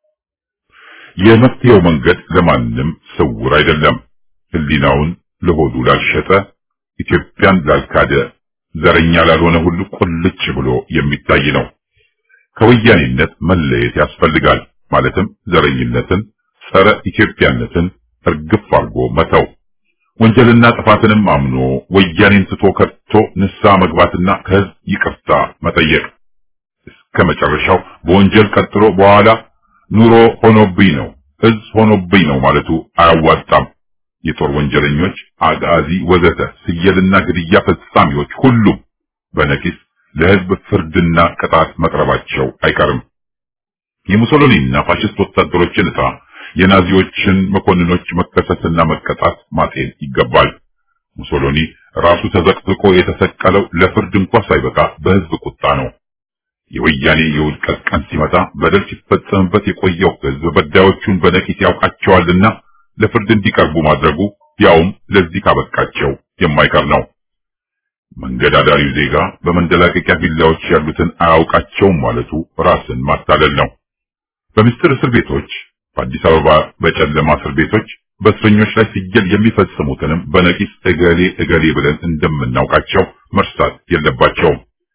የመፍትሄው መንገድ ለማንም ስውር አይደለም። ህሊናውን ለሆዱ ላልሸጠ፣ ኢትዮጵያን ላልካደ፣ ዘረኛ ላልሆነ ሁሉ ቁልጭ ብሎ የሚታይ ነው። ከወያኔነት መለየት ያስፈልጋል። ማለትም ዘረኝነትን፣ ጸረ ኢትዮጵያነትን እርግፍ አድርጎ መተው፣ ወንጀልና ጥፋትንም አምኖ ወያኔን ትቶ ከቶ ንስሐ መግባትና ከህዝብ ይቅርታ መጠየቅ እስከ መጨረሻው በወንጀል ቀጥሎ በኋላ ኑሮ ሆኖብኝ ነው ህዝብ ሆኖብኝ ነው ማለቱ አያዋጣም። የጦር ወንጀለኞች፣ አጋዚ፣ ወዘተ ስየልና ግድያ ፈጻሚዎች ሁሉም በነቂስ ለህዝብ ፍርድና ቅጣት መቅረባቸው አይቀርም። የሙሶሎኒና ፋሽስት ወታደሮችን ዕጣ የናዚዎችን መኮንኖች መከሰስና መቀጣት ማጤን ይገባል። ሙሶሎኒ ራሱ ተዘቅዝቆ የተሰቀለው ለፍርድ እንኳ ሳይበቃ በህዝብ ቁጣ ነው። የወያኔ የውድቀት ቀን ሲመጣ በደል ሲፈጸምበት የቆየው ህዝብ በዳዮቹን በነቂስ ያውቃቸዋልና ለፍርድ እንዲቀርቡ ማድረጉ ያውም ለዚህ ካበቃቸው የማይቀር ነው። መንገድ አዳሪው ዜጋ በመንደላቀቂያ ቪላዎች ያሉትን አያውቃቸውም ማለቱ ራስን ማታለል ነው። በምስጢር እስር ቤቶች፣ በአዲስ አበባ በጨለማ እስር ቤቶች በእስረኞች ላይ ሲገል የሚፈጽሙትንም በነቂስ እገሌ እገሌ ብለን እንደምናውቃቸው መርሳት የለባቸውም።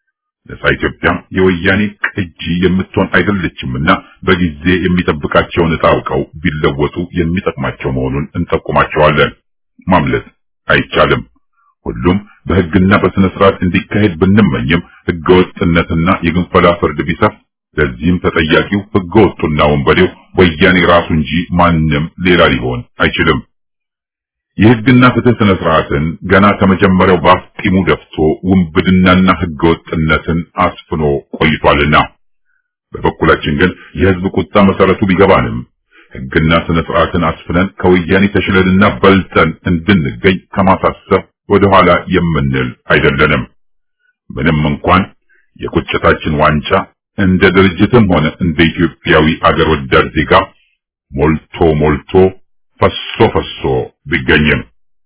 ነጻ ኢትዮጵያ የወያኔ ቅጂ የምትሆን አይደለችምና በጊዜ የሚጠብቃቸውን ዕጣ አውቀው ቢለወጡ የሚጠቅማቸው መሆኑን እንጠቁማቸዋለን። ማምለጥ አይቻልም። ሁሉም በሕግና በስነ ስርዓት እንዲካሄድ ብንመኝም ሕገወጥነትና የግንፈላ ፍርድ ቢሰፍ ለዚህም ተጠያቂው ሕገወጡና ወንበዴው ወያኔ ራሱ እንጂ ማንም ሌላ ሊሆን አይችልም። የሕግና ፍትህ ስነ ስርዓትን ገና ከመጀመሪያው በአፍጢሙ ደፍቶ ውንብድናና ሕገወጥነትን አስፍኖ ቆይቷልና በበኩላችን ግን የሕዝብ ቁጣ መሰረቱ ቢገባንም ሕግና ስነ ስርዓትን አስፍነን ከወያኔ ተሽለንና በልጠን እንድንገኝ ከማሳሰብ ወደኋላ የምንል አይደለንም። ምንም እንኳን የቁጭታችን ዋንጫ እንደ ድርጅትም ሆነ እንደ ኢትዮጵያዊ አገር ወዳድ ዜጋ ሞልቶ ሞልቶ ፈሶ ፈሶ ቢገኝም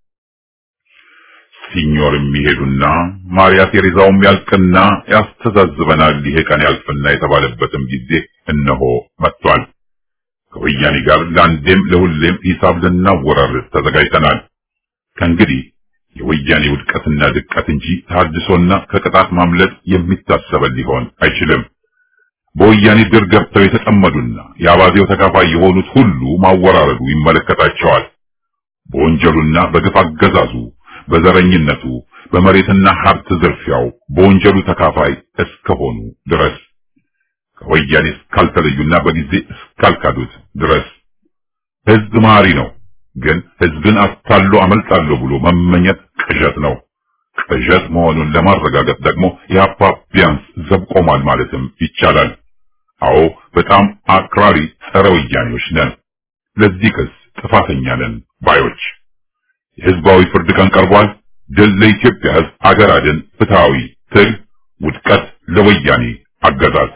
ሲኞር የሚሄዱና ማርያ ቴሬዛውም ያልቅና ያስተዛዝበናል ይሄ ቀን ያልፍና የተባለበትም ጊዜ እነሆ መጥቷል። ከወያኔ ጋር ለአንዴም ለሁሌም ሂሳብ ልናወራርድ ተዘጋጅተናል። ከእንግዲህ የወያኔ ውድቀትና ድቀት እንጂ ታድሶና ከቅጣት ማምለጥ የሚታሰበን ሊሆን አይችልም። በወያኔ ድር ገብተው የተጠመዱና የአባዜው ተካፋይ የሆኑት ሁሉ ማወራረዱ ይመለከታቸዋል። በወንጀሉና በግፍ አገዛዙ፣ በዘረኝነቱ፣ በመሬትና ሀብት ዝርፊያው በወንጀሉ ተካፋይ እስከሆኑ ድረስ ከወያኔ እስካልተለዩና በጊዜ እስካልካዱት ድረስ ሕዝብ መሐሪ ነው። ግን ሕዝብን አታሎ አመልጣለሁ ብሎ መመኘት ቅዠት ነው። ቅዠት መሆኑን ለማረጋገጥ ደግሞ የሀፓ ቢያንስ ዘብ ቆሟል ማለትም ይቻላል። አዎ በጣም አክራሪ ጸረ ወያኔዎች ነን። ለዚህ ክስ ጥፋተኛ ነን ባዮች። የህዝባዊ ፍርድ ቀን ቀርቧል። ድል ለኢትዮጵያ ሕዝብ፣ አገር አድን፣ ፍትሃዊ ትግል፣ ውድቀት ለወያኔ አገዛዝ።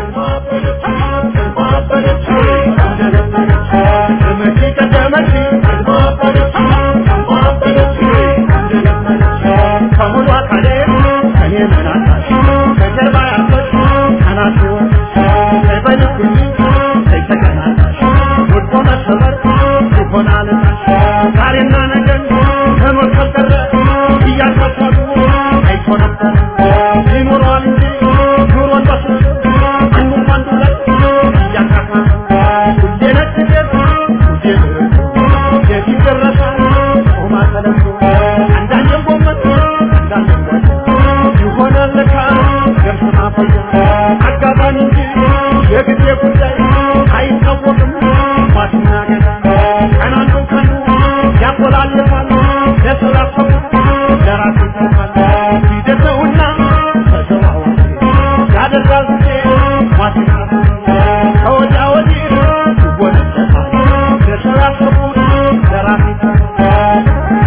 ዛሬና ነገን ከኖር ካልቀረ እያሳሳሉ አይኮነም ይኖረዋል እንጂ ኑሮን በስሱ አንዱም አንዱ ላይ እያካፋ ሁሌ ነጭ ጤፍ ሁሌ ብርቱ የፊት ደረሳ ጾማ ተለብሶ አንዳንዴም ጎመን አንዳንዴም ጓያ ይሆናል ለካ ገብስ ማፈያ አጋጣሚ እንጂ የጊዜ ጉዳይ አይታወቅም ማትና ገዳ ቀን አንዱ ቀኑ ያቆላልፋል ለስላሰቡ ለራሱ ይሰፋል ሂደተውና ተዘዋዋሪ ያደርጋል ጊዜ ማትና ከወዲያ ወዲህ ይወነጨፋል ለስላሰቡ ለራሱ ይሰፋል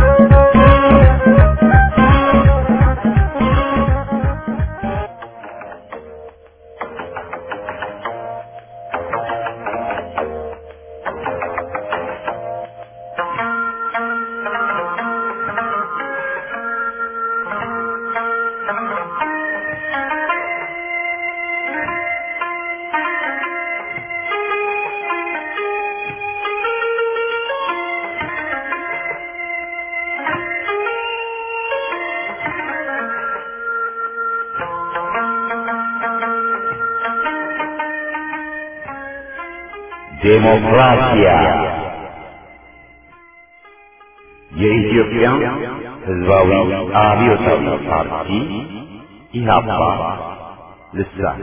ዴሞክራሲያ የኢትዮጵያ ሕዝባዊ አብዮታዊ ፓርቲ ኢህአፓ ልሳን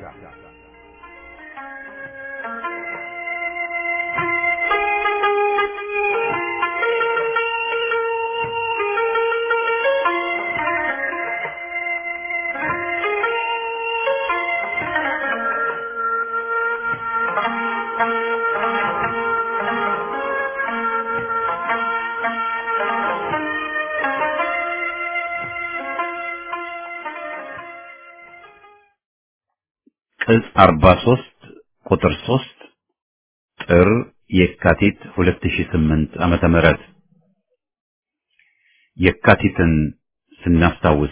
ቅጽ 43 ቁጥር 3 ጥር የካቲት 2008 ዓመተ ምህረት የካቲትን ስናስታውስ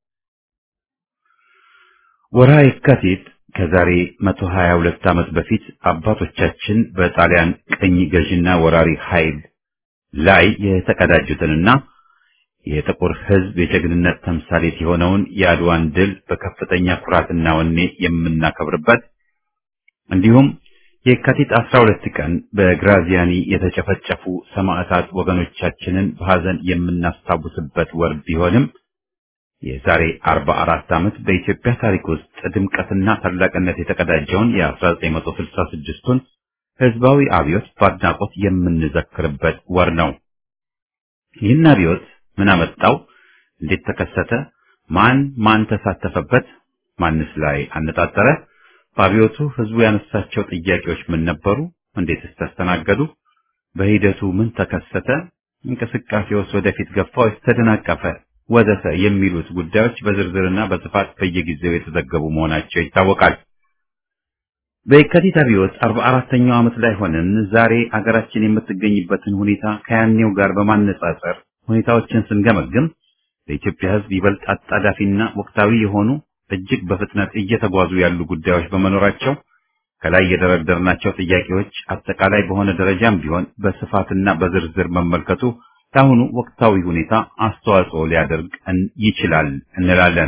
ወርሃ የካቲት ከዛሬ 122 ዓመት በፊት አባቶቻችን በጣሊያን ቅኝ ገዥና ወራሪ ኃይል ላይ የተቀዳጁትንና የጥቁር ሕዝብ የጀግንነት ተምሳሌት የሆነውን የአድዋን ድል በከፍተኛ ኩራትና ወኔ የምናከብርበት እንዲሁም የካቲት 12 ቀን በግራዚያኒ የተጨፈጨፉ ሰማዕታት ወገኖቻችንን በሐዘን የምናስታውስበት ወር ቢሆንም የዛሬ 44 ዓመት በኢትዮጵያ ታሪክ ውስጥ ድምቀትና ታላቅነት የተቀዳጀውን የ1966ቱን ህዝባዊ አብዮት በአድናቆት የምንዘክርበት ወር ነው። ይህን አብዮት ምን አመጣው? እንዴት ተከሰተ? ማን ማን ተሳተፈበት? ማንስ ላይ አነጣጠረ? በአብዮቱ ህዝቡ ያነሳቸው ጥያቄዎች ምን ነበሩ? እንዴትስ ተስተናገዱ? በሂደቱ ምን ተከሰተ? እንቅስቃሴውስ ወደፊት ገፋ ወይስ ተደናቀፈ? ወዘተ የሚሉት ጉዳዮች በዝርዝርና በስፋት በየጊዜው የተዘገቡ መሆናቸው ይታወቃል። በየካቲት አብዮት 44ኛው ዓመት ላይ ሆነን ዛሬ አገራችን የምትገኝበትን ሁኔታ ከያኔው ጋር በማነጻጸር ሁኔታዎችን ስንገመግም ለኢትዮጵያ ህዝብ ይበልጥ አጣዳፊና ወቅታዊ የሆኑ እጅግ በፍጥነት እየተጓዙ ያሉ ጉዳዮች በመኖራቸው ከላይ የደረደርናቸው ጥያቄዎች አጠቃላይ በሆነ ደረጃም ቢሆን በስፋትና በዝርዝር መመልከቱ ለአሁኑ ወቅታዊ ሁኔታ አስተዋጽኦ ሊያደርግ ይችላል እንላለን።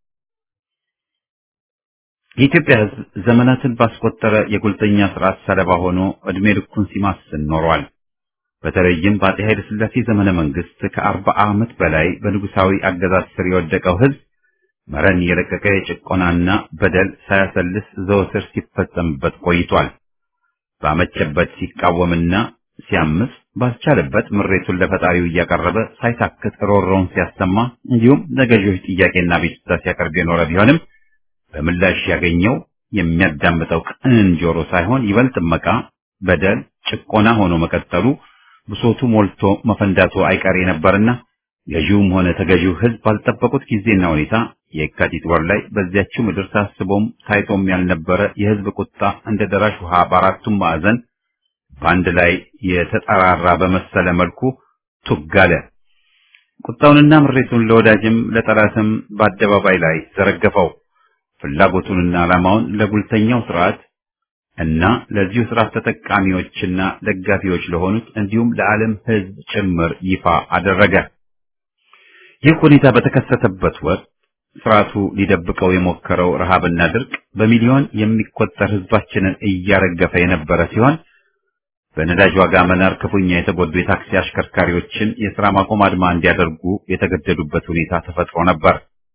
የኢትዮጵያ ህዝብ ዘመናትን ባስቆጠረ የጉልተኛ ስርዓት ሰለባ ሆኖ እድሜ ልኩን ሲማስን ኖሯል። በተለይም በአፄ ኃይለ ሥላሴ ዘመነ መንግስት ከአርባ ዓመት በላይ በንጉሳዊ አገዛዝ ስር የወደቀው ህዝብ መረን የለቀቀ የጭቆናና በደል ሳያሰልስ ዘወትር ሲፈጸምበት ቆይቷል። ባመቸበት ሲቃወምና ሲያምስ ባስቻለበት ምሬቱን ለፈጣሪው እያቀረበ ሳይታክት ሮሮውን ሲያሰማ እንዲሁም ለገዢዎች ጥያቄና ቤቱታ ሲያቀርብ የኖረ ቢሆንም በምላሽ ያገኘው የሚያዳምጠው ቅን ጆሮ ሳይሆን ይበልጥ መቃ፣ በደል፣ ጭቆና ሆኖ መቀጠሉ ብሶቱ ሞልቶ መፈንዳቱ አይቀሬ ነበርና ገዢውም ሆነ ተገዢው ህዝብ ባልጠበቁት ጊዜና ሁኔታ የካቲት ወር ላይ በዚያችው ምድር ታስቦም ታይቶም ያልነበረ የህዝብ ቁጣ እንደ ደራሽ ውሃ በአራቱም ማዕዘን በአንድ ላይ የተጠራራ በመሰለ መልኩ ቱግ አለ። ቁጣውንና ምሬቱን ለወዳጅም ለጠላትም በአደባባይ ላይ ዘረገፈው። ፍላጎቱንና ዓላማውን ለጉልተኛው ስርዓት እና ለዚሁ ስርዓት ተጠቃሚዎችና ደጋፊዎች ለሆኑት እንዲሁም ለዓለም ህዝብ ጭምር ይፋ አደረገ። ይህ ሁኔታ በተከሰተበት ወቅት ስርዓቱ ሊደብቀው የሞከረው ረሃብና ድርቅ በሚሊዮን የሚቆጠር ህዝባችንን እያረገፈ የነበረ ሲሆን በነዳጅ ዋጋ መናር ክፉኛ የተጎዱ የታክሲ አሽከርካሪዎችን የሥራ ማቆም አድማ እንዲያደርጉ የተገደዱበት ሁኔታ ተፈጥሮ ነበር።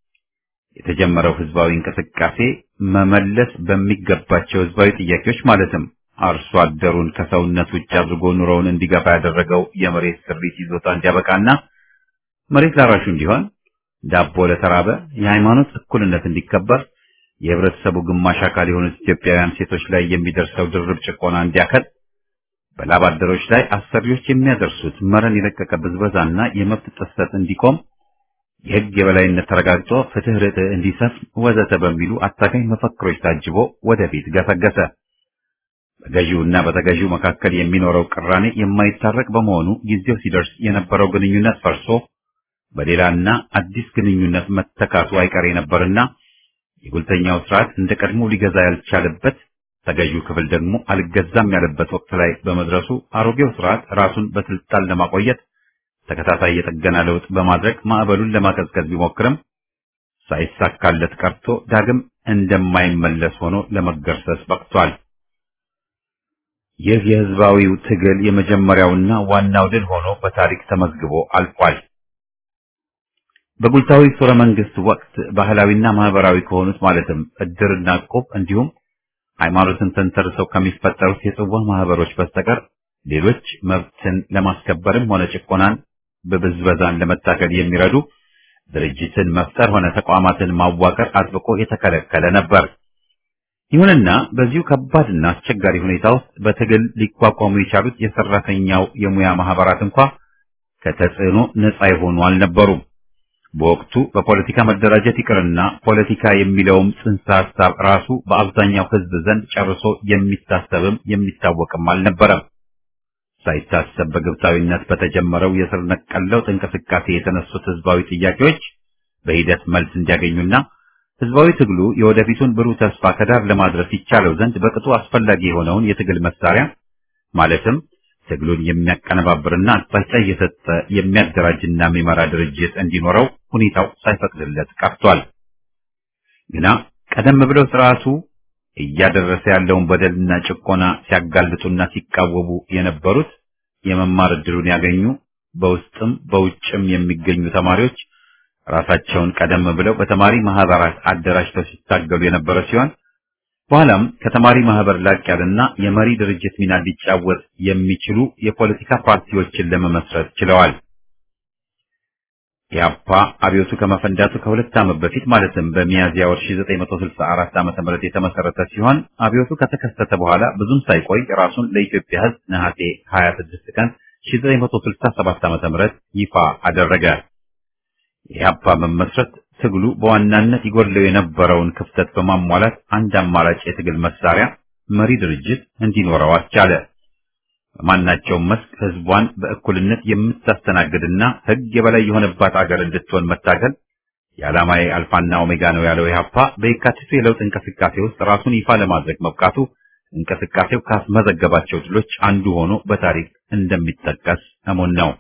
የተጀመረው ህዝባዊ እንቅስቃሴ መመለስ በሚገባቸው ህዝባዊ ጥያቄዎች ማለትም አርሶ አደሩን ከሰውነት ውጭ አድርጎ ኑሮውን እንዲገፋ ያደረገው የመሬት ስሪት ይዞታ እንዲያበቃና መሬት ላራሹ እንዲሆን፣ ዳቦ ለተራበ፣ የሃይማኖት እኩልነት እንዲከበር፣ የህብረተሰቡ ግማሽ አካል የሆኑት ኢትዮጵያውያን ሴቶች ላይ የሚደርሰው ድርብ ጭቆና እንዲያከል፣ በላብ አደሮች ላይ አሰሪዎች የሚያደርሱት መረን የለቀቀ ብዝበዛና የመብት ጥሰት እንዲቆም የህግ የበላይነት ተረጋግጦ ፍትህ ርትዕ እንዲሰፍን ወዘተ በሚሉ አታጋይ መፈክሮች ታጅቦ ወደፊት ገሰገሰ። በገዢውና በተገዢው መካከል የሚኖረው ቅራኔ የማይታረቅ በመሆኑ ጊዜው ሲደርስ የነበረው ግንኙነት ፈርሶ በሌላና አዲስ ግንኙነት መተካቱ አይቀሬ ነበርና የጉልተኛው ስርዓት እንደ ቀድሞ ሊገዛ ያልቻለበት ተገዢው ክፍል ደግሞ አልገዛም ያለበት ወቅት ላይ በመድረሱ አሮጌው ስርዓት ራሱን በስልጣን ለማቆየት ተከታታይ የጥገና ለውጥ በማድረግ ማዕበሉን ለማቀዝቀዝ ቢሞክርም ሳይሳካለት ቀርቶ ዳግም እንደማይመለስ ሆኖ ለመገርሰስ በቅቷል። ይህ የህዝባዊው ትግል የመጀመሪያውና ዋናው ድል ሆኖ በታሪክ ተመዝግቦ አልፏል። በጉልታዊ ሱረ መንግስት ወቅት ባህላዊና ማህበራዊ ከሆኑት ማለትም እድርና እቁብ እንዲሁም ሃይማኖትን ተንተርሰው ከሚፈጠሩት የጽዋ ማህበሮች በስተቀር ሌሎች መብትን ለማስከበርም ሆነ ጭቆናን በብዝበዛን ለመታገል የሚረዱ ድርጅትን መፍጠር ሆነ ተቋማትን ማዋቀር አጥብቆ የተከለከለ ነበር። ይሁንና በዚሁ ከባድና አስቸጋሪ ሁኔታ ውስጥ በትግል ሊቋቋሙ የቻሉት የሰራተኛው የሙያ ማህበራት እንኳ ከተጽዕኖ ነፃ የሆኑ አልነበሩም። በወቅቱ በፖለቲካ መደራጀት ይቅርና ፖለቲካ የሚለውም ጽንሰ ሐሳብ ራሱ በአብዛኛው ህዝብ ዘንድ ጨርሶ የሚታሰብም የሚታወቅም አልነበረም። ሳይታሰብ በግብታዊነት በተጀመረው የስር ነቀል ለውጥ እንቅስቃሴ የተነሱት ህዝባዊ ጥያቄዎች በሂደት መልስ እንዲያገኙና ህዝባዊ ትግሉ የወደፊቱን ብሩህ ተስፋ ከዳር ለማድረስ ይቻለው ዘንድ በቅጡ አስፈላጊ የሆነውን የትግል መሳሪያ ማለትም ትግሉን የሚያቀነባብርና አቅጣጫ እየሰጠ የሚያደራጅና የሚመራ ድርጅት እንዲኖረው ሁኔታው ሳይፈቅድለት ቀርቷል። ግና ቀደም ብለው ስርዓቱ እያደረሰ ያለውን በደልና ጭቆና ሲያጋልጡና ሲቃወሙ የነበሩት የመማር ዕድሉን ያገኙ በውስጥም በውጭም የሚገኙ ተማሪዎች ራሳቸውን ቀደም ብለው በተማሪ ማህበራት አደራጅተው ሲታገሉ የነበረ ሲሆን በኋላም ከተማሪ ማህበር ላቅ ያለና የመሪ ድርጅት ሚና ሊጫወት የሚችሉ የፖለቲካ ፓርቲዎችን ለመመስረት ችለዋል። ኢህአፓ አብዮቱ ከመፈንዳቱ ከሁለት ዓመት በፊት ማለትም በሚያዝያ ወር 1964 ዓ.ም የተመሰረተ ሲሆን አብዮቱ ከተከሰተ በኋላ ብዙም ሳይቆይ ራሱን ለኢትዮጵያ ሕዝብ ነሐሴ 26 ቀን 1967 ዓ.ም ይፋ አደረገ። የኢህአፓ መመስረት ትግሉ በዋናነት ይጎድለው የነበረውን ክፍተት በማሟላት አንድ አማራጭ የትግል መሳሪያ መሪ ድርጅት እንዲኖረው አስቻለ። በማናቸውም መስክ ህዝቧን በእኩልነት የምታስተናግድና ህግ የበላይ የሆነባት አገር እንድትሆን መታገል የዓላማዬ አልፋና ኦሜጋ ነው ያለው ኢህአፓ በየካቲቱ የለውጥ እንቅስቃሴ ውስጥ ራሱን ይፋ ለማድረግ መብቃቱ እንቅስቃሴው ካስመዘገባቸው ድሎች አንዱ ሆኖ በታሪክ እንደሚጠቀስ እሙን ነው።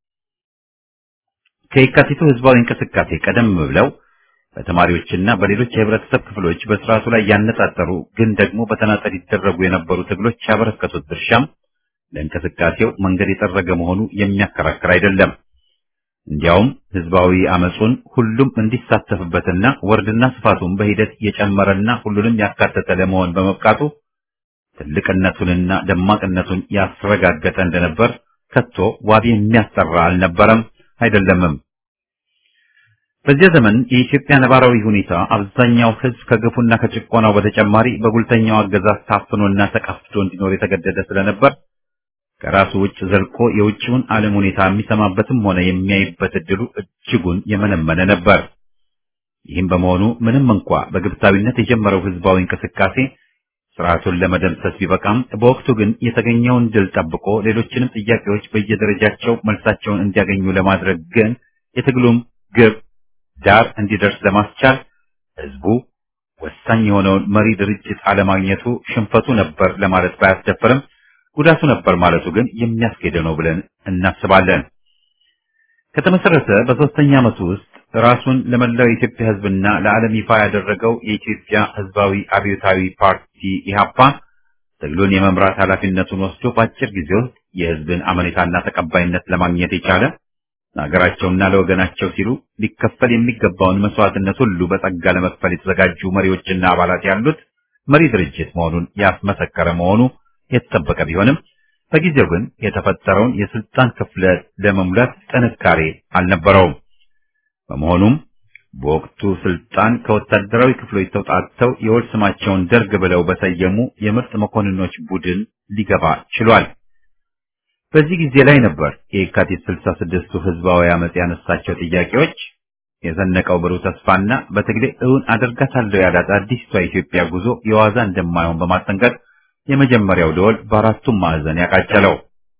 ከየካቲቱ ህዝባዊ እንቅስቃሴ ቀደም ብለው በተማሪዎችና በሌሎች የህብረተሰብ ክፍሎች በስርዓቱ ላይ ያነጣጠሩ ግን ደግሞ በተናጠል ይደረጉ የነበሩ ትግሎች ያበረከቱት ድርሻም ለእንቅስቃሴው መንገድ የጠረገ መሆኑ የሚያከራክር አይደለም። እንዲያውም ህዝባዊ አመጹን ሁሉም እንዲሳተፍበትና ወርድና ስፋቱን በሂደት የጨመረና ሁሉንም ያካተተ ለመሆን በመብቃቱ ትልቅነቱንና ደማቅነቱን ያስረጋገጠ እንደነበር ከቶ ዋቢ የሚያስጠራ አልነበረም አይደለምም። በዚያ ዘመን የኢትዮጵያ ነባራዊ ሁኔታ አብዛኛው ህዝብ ከግፉና ከጭቆናው በተጨማሪ በጉልተኛው አገዛዝ ታፍኖና ተቀፍቶ እንዲኖር የተገደደ ስለነበር ከራሱ ውጭ ዘልቆ የውጭውን ዓለም ሁኔታ የሚሰማበትም ሆነ የሚያይበት እድሉ እጅጉን የመነመነ ነበር። ይህም በመሆኑ ምንም እንኳ በግብታዊነት የጀመረው ህዝባዊ እንቅስቃሴ ስርዓቱን ለመደምሰስ ቢበቃም በወቅቱ ግን የተገኘውን ድል ጠብቆ ሌሎችንም ጥያቄዎች በየደረጃቸው መልሳቸውን እንዲያገኙ ለማድረግ ግን የትግሉም ግብ ዳር እንዲደርስ ለማስቻል ህዝቡ ወሳኝ የሆነውን መሪ ድርጅት አለማግኘቱ ሽንፈቱ ነበር ለማለት ባያስደፍርም ጉዳቱ ነበር ማለቱ ግን የሚያስኬደ ነው ብለን እናስባለን። ከተመሰረተ በሶስተኛ ዓመቱ ውስጥ ራሱን ለመላው የኢትዮጵያ ህዝብና ለዓለም ይፋ ያደረገው የኢትዮጵያ ህዝባዊ አብዮታዊ ፓርቲ ኢህአፓ ትግሉን የመምራት ኃላፊነቱን ወስዶ በአጭር ጊዜ ውስጥ የህዝብን አመኔታና ተቀባይነት ለማግኘት የቻለ ለሀገራቸውና ለወገናቸው ሲሉ ሊከፈል የሚገባውን መስዋዕትነት ሁሉ በጸጋ ለመክፈል የተዘጋጁ መሪዎችና አባላት ያሉት መሪ ድርጅት መሆኑን ያስመሰከረ መሆኑ የተጠበቀ ቢሆንም በጊዜው ግን የተፈጠረውን የስልጣን ክፍለት ለመሙላት ጥንካሬ አልነበረውም። በመሆኑም በወቅቱ ስልጣን ከወታደራዊ ክፍሎች ተውጣጥተው የወል ስማቸውን ደርግ ብለው በሰየሙ የምርጥ መኮንኖች ቡድን ሊገባ ችሏል። በዚህ ጊዜ ላይ ነበር የካቲት 66ቱ ህዝባዊ አመጽ ያነሳቸው ጥያቄዎች የዘነቀው ብሩህ ተስፋና በትግሌ እውን አደርጋታለሁ ያላት አዲስቷ ኢትዮጵያ ጉዞ የዋዛ እንደማይሆን በማስጠንቀቅ የመጀመሪያው ደወል በአራቱም ማዕዘን ያቃጨለው።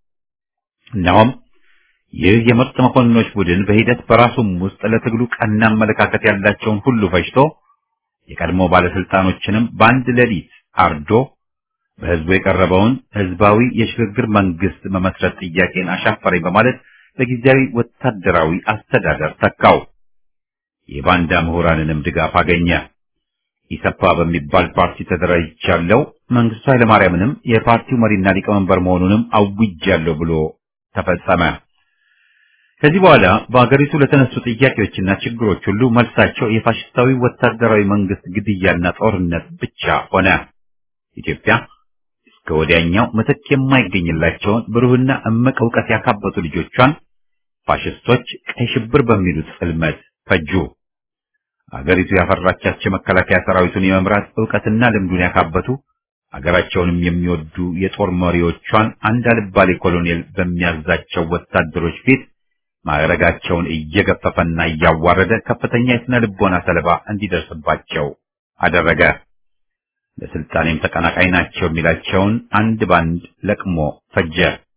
እነሆም ይህ የምርጥ መኮንኖች ቡድን በሂደት በራሱም ውስጥ ለትግሉ ቀና አመለካከት ያላቸውን ሁሉ ፈጅቶ የቀድሞ ባለስልጣኖችንም በአንድ ሌሊት አርዶ በህዝቡ የቀረበውን ህዝባዊ የሽግግር መንግስት መመስረት ጥያቄን አሻፈረኝ በማለት በጊዜያዊ ወታደራዊ አስተዳደር ተካው። የባንዳ ምሁራንንም ድጋፍ አገኘ። ኢሰፓ በሚባል ፓርቲ ተደራጅቻለሁ፣ መንግስቱ ኃይለማርያምንም የፓርቲው መሪና ሊቀመንበር መሆኑንም አውጃለሁ ብሎ ተፈጸመ። ከዚህ በኋላ በአገሪቱ ለተነሱ ጥያቄዎችና ችግሮች ሁሉ መልሳቸው የፋሽስታዊ ወታደራዊ መንግስት ግድያና ጦርነት ብቻ ሆነ። ኢትዮጵያ እስከ ወዲያኛው ምትክ የማይገኝላቸውን ብሩህና እምቅ እውቀት ያካበቱ ልጆቿን ፋሽስቶች ቀይ ሽብር በሚሉት ጽልመት ፈጁ። አገሪቱ ያፈራቻቸው መከላከያ ሰራዊቱን የመምራት ዕውቀትና ልምዱን ያካበቱ አገራቸውንም የሚወዱ የጦር መሪዎቿን አንድ አልባሌ ኮሎኔል በሚያዛቸው ወታደሮች ፊት ማዕረጋቸውን እየገፈፈና እያዋረደ ከፍተኛ የስነ ልቦና ሰለባ እንዲደርስባቸው አደረገ። ለስልጣኔም ተቀናቃኝ ናቸው የሚላቸውን አንድ ባንድ ለቅሞ ፈጀ።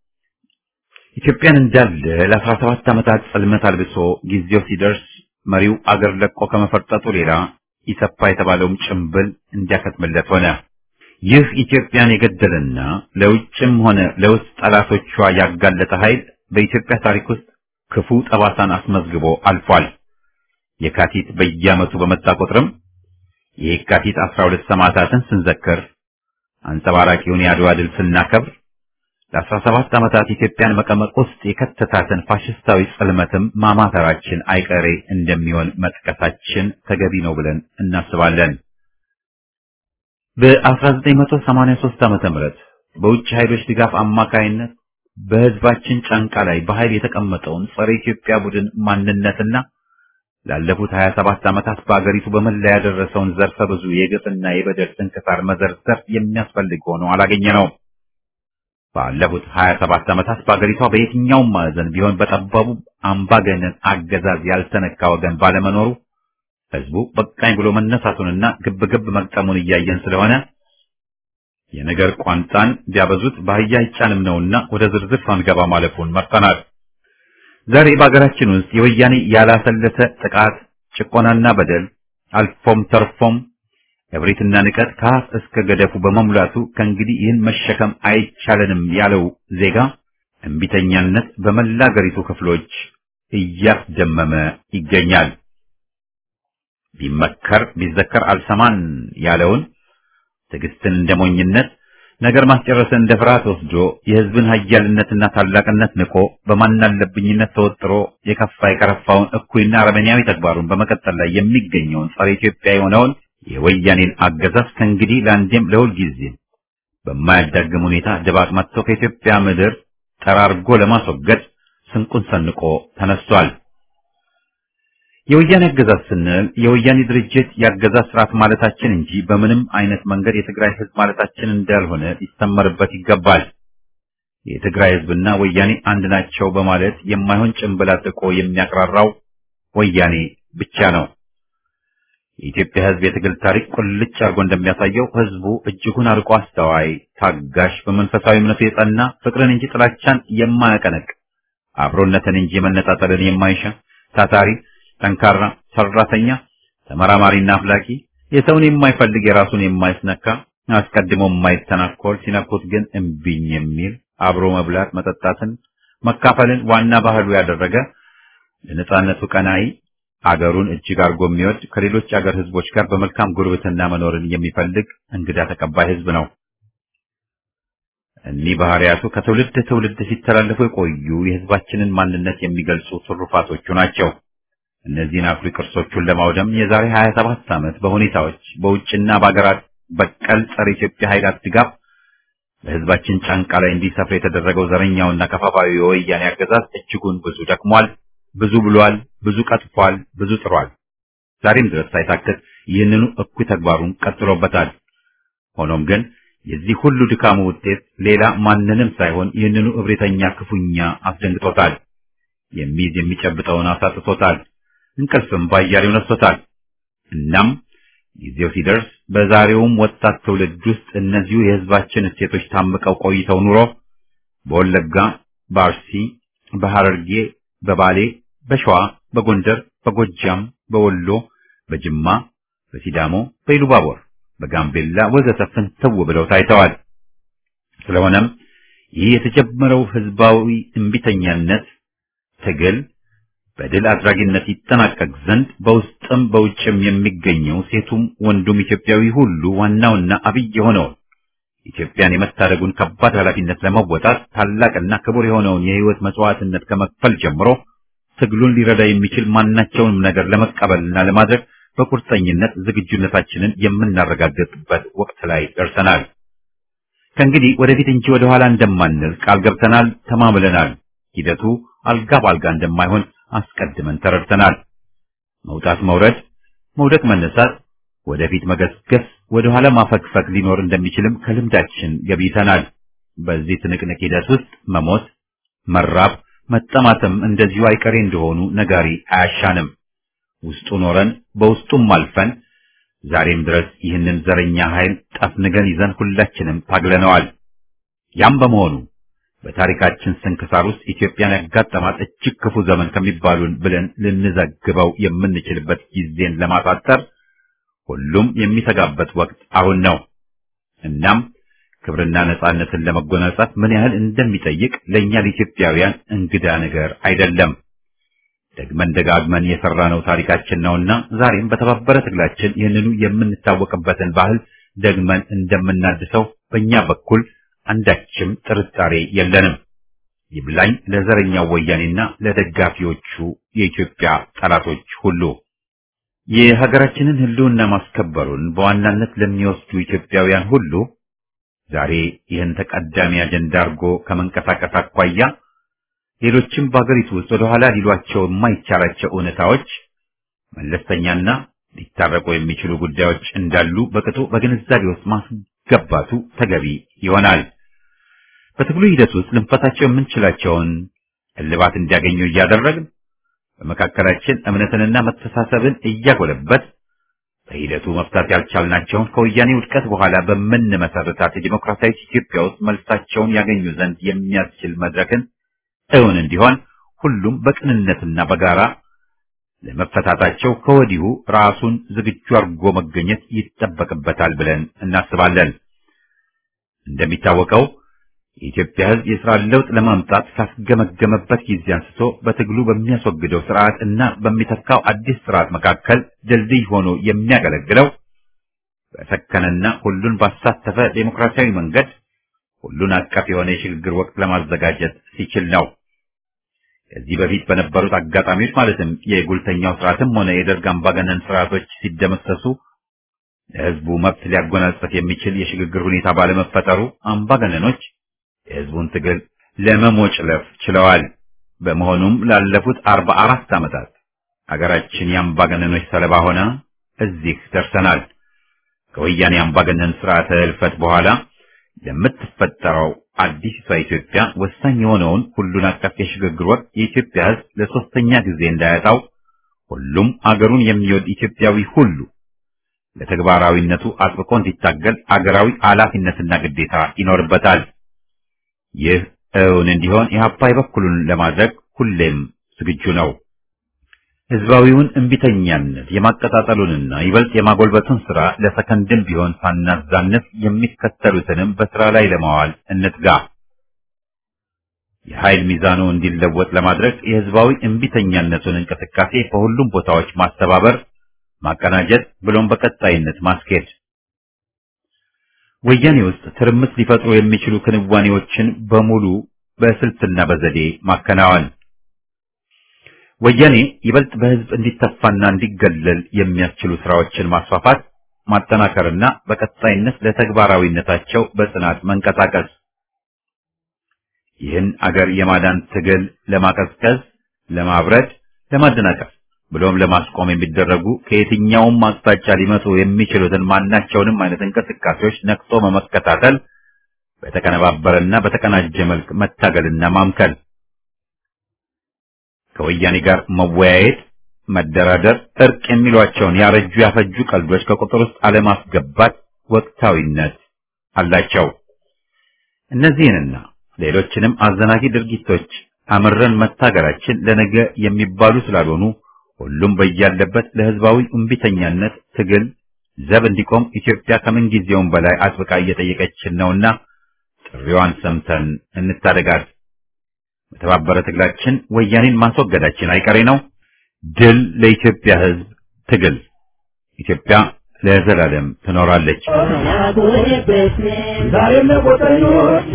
ኢትዮጵያን እንዳለ ለአስራ ሰባት ዓመታት ጽልመት አልብሶ ጊዜው ሲደርስ መሪው አገር ለቆ ከመፈርጠጡ ሌላ ኢሰፓ የተባለውም ጭምብል እንዲያከትምለት ሆነ። ይህ ኢትዮጵያን የገደለና ለውጭም ሆነ ለውስጥ ጠላቶቿ ያጋለጠ ኃይል በኢትዮጵያ ታሪክ ውስጥ ክፉ ጠባሳን አስመዝግቦ አልፏል። የካቲት በየዓመቱ በመጣ ቁጥርም የካቲት 12 ሰማዕታትን ስንዘክር አንጸባራቂውን የአድዋ ድል ስናከብር ለአስራ ሰባት ዓመታት ኢትዮጵያን መቀመቅ ውስጥ የከተታትን ፋሽስታዊ ጽልመትም ማማተራችን አይቀሬ እንደሚሆን መጥቀሳችን ተገቢ ነው ብለን እናስባለን። በ1983 ዓመተ ምህረት በውጭ ኃይሎች ድጋፍ አማካይነት በህዝባችን ጫንቃ ላይ በኃይል የተቀመጠውን ጸረ ኢትዮጵያ ቡድን ማንነትና ላለፉት 27 ዓመታት በአገሪቱ በመላ ያደረሰውን ዘርፈ ብዙ የግፍና የበደል ስንክሳር መዘርዘር የሚያስፈልግ ሆኖ አላገኘነውም። ባለፉት 27 ዓመታት በአገሪቷ በየትኛውም ማዕዘን ቢሆን በጠባቡ አምባገነን አገዛዝ ያልተነካ ወገን ባለመኖሩ ህዝቡ በቃኝ ብሎ መነሳቱንና ግብግብ መግጠሙን እያየን ስለሆነ የነገር ቋንጣን ቢያበዙት በአህያ አይጫንም ነውና ወደ ዝርዝር ሳንገባ ማለፉን መርጠናል። ዛሬ በአገራችን ውስጥ የወያኔ ያላሰለሰ ጥቃት፣ ጭቆናና በደል አልፎም ተርፎም እብሪትና ንቀት ከአፍ እስከ ገደፉ በመሙላቱ ከእንግዲህ ይህን መሸከም አይቻለንም ያለው ዜጋ እምቢተኛነት በመላ አገሪቱ ክፍሎች እያስደመመ ይገኛል። ቢመከር ቢዘከር አልሰማን ያለውን ትዕግስትን እንደ ሞኝነት ነገር ማስጨረስን እንደ ፍርሃት ወስዶ የህዝብን ኃያልነትና ታላቅነት ንቆ በማናለብኝነት ተወጥሮ የከፋ የከረፋውን እኩይና አረመኔያዊ ተግባሩን በመቀጠል ላይ የሚገኘውን ጸረ ኢትዮጵያ የሆነውን የወያኔን አገዛዝ ከእንግዲህ ለአንዴም ለሁል ጊዜ በማያዳግም ሁኔታ ድባቅ መጥቶ ከኢትዮጵያ ምድር ጠራርጎ ለማስወገድ ስንቁን ሰንቆ ተነስቷል። የወያኔ አገዛዝ ስንል የወያኔ ድርጅት የአገዛዝ ስርዓት ማለታችን እንጂ በምንም አይነት መንገድ የትግራይ ህዝብ ማለታችን እንዳልሆነ ሊሰመርበት ይገባል። የትግራይ ህዝብና ወያኔ አንድ ናቸው በማለት የማይሆን ጭንብል አጥቆ የሚያቅራራው ወያኔ ብቻ ነው። የኢትዮጵያ ህዝብ የትግል ታሪክ ቁልጭ አድርጎ እንደሚያሳየው ህዝቡ እጅጉን አርቆ አስተዋይ፣ ታጋሽ፣ በመንፈሳዊ እምነቱ የጸና ፍቅርን እንጂ ጥላቻን የማያቀነቅ አብሮነትን እንጂ መነጣጠልን የማይሻ ታታሪ ጠንካራ ሰራተኛ፣ ተመራማሪና አፍላቂ፣ የሰውን የማይፈልግ የራሱን የማይስነካ አስቀድሞ የማይተናኮል ሲነኩት ግን እምቢኝ የሚል አብሮ መብላት መጠጣትን መካፈልን ዋና ባህሉ ያደረገ ለነጻነቱ ቀናኢ አገሩን እጅግ አድርጎ የሚወድ ከሌሎች አገር ህዝቦች ጋር በመልካም ጉርብትና መኖርን የሚፈልግ እንግዳ ተቀባይ ህዝብ ነው። እኒህ ባህሪያቱ ከትውልድ ትውልድ ሲተላለፉ የቆዩ የህዝባችንን ማንነት የሚገልጹ ትሩፋቶቹ ናቸው። እነዚህን አኩሪ ቅርሶቹን ለማውደም የዛሬ 27 ዓመት በሁኔታዎች በውጭና በአገራት በቀል ጸረ ኢትዮጵያ ኃይላት ድጋፍ በህዝባችን ጫንቃ ላይ እንዲሰፍር የተደረገው ዘረኛውና ከፋፋዩ የወያኔ አገዛዝ እጅጉን ብዙ ደክሟል፣ ብዙ ብሏል፣ ብዙ ቀጥፏል፣ ብዙ ጥሯል። ዛሬም ድረስ ሳይታክት ይህንኑ እኩይ ተግባሩን ቀጥሎበታል። ሆኖም ግን የዚህ ሁሉ ድካሙ ውጤት ሌላ ማንንም ሳይሆን ይህንኑ እብሪተኛ ክፉኛ አስደንግጦታል። የሚይዝ የሚጨብጠውን አሳጥቶታል። እንቅልፍም ባያሌው ነስቶታል። እናም ጊዜው ሲደርስ በዛሬውም ወጣት ትውልድ ውስጥ እነዚሁ የህዝባችን እሴቶች ታምቀው ቆይተው ኑሮ በወለጋ፣ በአርሲ፣ በሐረርጌ፣ በባሌ፣ በሸዋ፣ በጎንደር፣ በጎጃም፣ በወሎ፣ በጅማ፣ በሲዳሞ፣ በኢሉባቦር፣ በጋምቤላ ወዘተ ፍንትው ብለው ታይተዋል። ስለሆነም ይህ የተጀመረው ህዝባዊ እምቢተኛነት ትግል በድል አድራጊነት ይጠናቀቅ ዘንድ በውስጥም በውጭም የሚገኘው ሴቱም ወንዱም ኢትዮጵያዊ ሁሉ ዋናውና አብይ የሆነውን ኢትዮጵያን የመታደጉን ከባድ ኃላፊነት ለመወጣት ታላቅና ክቡር የሆነውን የህይወት መስዋዕትነት ከመክፈል ጀምሮ ትግሉን ሊረዳ የሚችል ማናቸውንም ነገር ለመቀበልና ለማድረግ በቁርጠኝነት ዝግጁነታችንን የምናረጋግጥበት ወቅት ላይ ደርሰናል። ከእንግዲህ ወደፊት እንጂ ወደ ኋላ እንደማንል ቃል ገብተናል፣ ተማምለናል። ሂደቱ አልጋ ባልጋ እንደማይሆን አስቀድመን ተረድተናል። መውጣት መውረድ፣ መውደቅ መነሳት፣ ወደፊት መገስገስ፣ ወደ ኋላ ማፈግፈግ ሊኖር እንደሚችልም ከልምዳችን ገብይተናል። በዚህ ትንቅንቅ ሂደት ውስጥ መሞት፣ መራብ፣ መጠማትም እንደዚሁ አይቀሬ እንደሆኑ ነጋሪ አያሻንም። ውስጡ ኖረን በውስጡም አልፈን ዛሬም ድረስ ይህንን ዘረኛ ኃይል ጠፍንገን ይዘን ሁላችንም ታግለነዋል። ያም በመሆኑ በታሪካችን ስንክሳር ውስጥ ኢትዮጵያን ያጋጠማት እጅግ ክፉ ዘመን ከሚባሉን ብለን ልንዘግበው የምንችልበት ጊዜን ለማሳጠር ሁሉም የሚተጋበት ወቅት አሁን ነው። እናም ክብርና ነጻነትን ለመጎናጸፍ ምን ያህል እንደሚጠይቅ ለእኛ ለኢትዮጵያውያን እንግዳ ነገር አይደለም። ደግመን ደጋግመን የሰራነው ታሪካችን ነውና ዛሬም በተባበረ ትግላችን ይህንኑ የምንታወቅበትን ባህል ደግመን እንደምናድሰው በእኛ በኩል አንዳችም ጥርጣሬ የለንም። ይብላኝ ለዘረኛው ወያኔና ለደጋፊዎቹ የኢትዮጵያ ጠላቶች ሁሉ። የሀገራችንን ሕልውና ማስከበሩን በዋናነት ለሚወስዱ ኢትዮጵያውያን ሁሉ ዛሬ ይህን ተቀዳሚ አጀንዳ አድርጎ ከመንቀሳቀስ አኳያ ሌሎችም በሀገሪቱ ውስጥ ወደ ኋላ ሊሏቸው የማይቻላቸው እውነታዎች መለስተኛና ሊታረቁ የሚችሉ ጉዳዮች እንዳሉ በቅጡ በግንዛቤ ውስጥ ማስገባቱ ተገቢ ይሆናል። በትግሉ ሂደት ውስጥ ልንፈታቸው የምንችላቸውን እልባት እንዲያገኙ እያደረግን በመካከላችን እምነትንና መተሳሰብን እያጎለበት በሂደቱ መፍታት ያልቻልናቸውን ከወያኔ ውድቀት በኋላ በምንመሰርታት የዲሞክራሲያዊ ኢትዮጵያ ውስጥ መልሳቸውን ያገኙ ዘንድ የሚያስችል መድረክን እውን እንዲሆን ሁሉም በቅንነትና በጋራ ለመፈታታቸው ከወዲሁ ራሱን ዝግጁ አድርጎ መገኘት ይጠበቅበታል ብለን እናስባለን። እንደሚታወቀው የኢትዮጵያ ሕዝብ የሥራ ለውጥ ለማምጣት ካስገመገመበት ጊዜ አንስቶ በትግሉ በሚያስወግደው ስርዓት እና በሚተካው አዲስ ስርዓት መካከል ድልድይ ሆኖ የሚያገለግለው በሰከነና ሁሉን ባሳተፈ ዴሞክራሲያዊ መንገድ ሁሉን አቀፍ የሆነ የሽግግር ወቅት ለማዘጋጀት ሲችል ነው። ከዚህ በፊት በነበሩት አጋጣሚዎች ማለትም የጉልተኛው ስርዓትም ሆነ የደርግ አምባገነን ስርዓቶች ሲደመሰሱ ለሕዝቡ መብት ሊያጎናጽፍ የሚችል የሽግግር ሁኔታ ባለመፈጠሩ አምባገነኖች የሕዝቡን ትግል ለመሞጭለፍ ችለዋል። በመሆኑም ላለፉት አርባ አራት ዓመታት አገራችን የአምባገነኖች ሰለባ ሆና እዚህ ደርሰናል። ከወያኔ አምባገነን ስርዓተ እልፈት በኋላ ለምትፈጠረው አዲስቷ ኢትዮጵያ ወሳኝ የሆነውን ሁሉን አቀፍ የሽግግር ወቅት የኢትዮጵያ ሕዝብ ለሶስተኛ ጊዜ እንዳያጣው ሁሉም አገሩን የሚወድ ኢትዮጵያዊ ሁሉ ለተግባራዊነቱ አጥብቆ እንዲታገል አገራዊ ኃላፊነትና ግዴታ ይኖርበታል። ይህ እውን እንዲሆን ኢህአፓ የበኩሉን ለማድረግ ሁሌም ዝግጁ ነው። ህዝባዊውን እምቢተኛነት የማቀጣጠሉንና ይበልጥ የማጎልበቱን ስራ ለሰከንድም ቢሆን ሳናዛንፍ የሚከተሉትንም በስራ ላይ ለማዋል እንትጋ። የኃይል ሚዛኑ እንዲለወጥ ለማድረግ የህዝባዊ እምቢተኛነቱን እንቅስቃሴ በሁሉም ቦታዎች ማስተባበር፣ ማቀናጀት ብሎም በቀጣይነት ማስኬድ ወያኔ ውስጥ ትርምስ ሊፈጥሩ የሚችሉ ክንዋኔዎችን በሙሉ በስልትና በዘዴ ማከናወን ወያኔ ይበልጥ በህዝብ እንዲተፋና እንዲገለል የሚያስችሉ ስራዎችን ማስፋፋት፣ ማጠናከርና በቀጣይነት ለተግባራዊነታቸው በጽናት መንቀሳቀስ ይህን አገር የማዳን ትግል ለማቀዝቀዝ፣ ለማብረድ፣ ለማደናቀፍ ብሎም ለማስቆም የሚደረጉ ከየትኛውም አቅጣጫ ሊመጡ የሚችሉትን ማናቸውንም አይነት እንቅስቃሴዎች ነቅቶ በመከታተል በተቀነባበረና በተቀናጀ መልክ መታገልና ማምከል ከወያኔ ጋር መወያየት፣ መደራደር፣ እርቅ የሚሏቸውን ያረጁ ያፈጁ ቀልዶች ከቁጥር ውስጥ አለማስገባት ወቅታዊነት አላቸው። እነዚህንና ሌሎችንም አዘናጊ ድርጊቶች አምረን መታገላችን ለነገ የሚባሉ ስላልሆኑ ሁሉም በያለበት ለህዝባዊ እምቢተኛነት ትግል ዘብ እንዲቆም ኢትዮጵያ ከምንጊዜውም በላይ አጥብቃ እየጠየቀችን ነውና ጥሪዋን ሰምተን እንታደጋት። በተባበረ ትግላችን ወያኔን ማስወገዳችን አይቀሬ ነው። ድል ለኢትዮጵያ ህዝብ ትግል! ኢትዮጵያ ለዘላለም ትኖራለች። ዛሬም ለቆጠኞች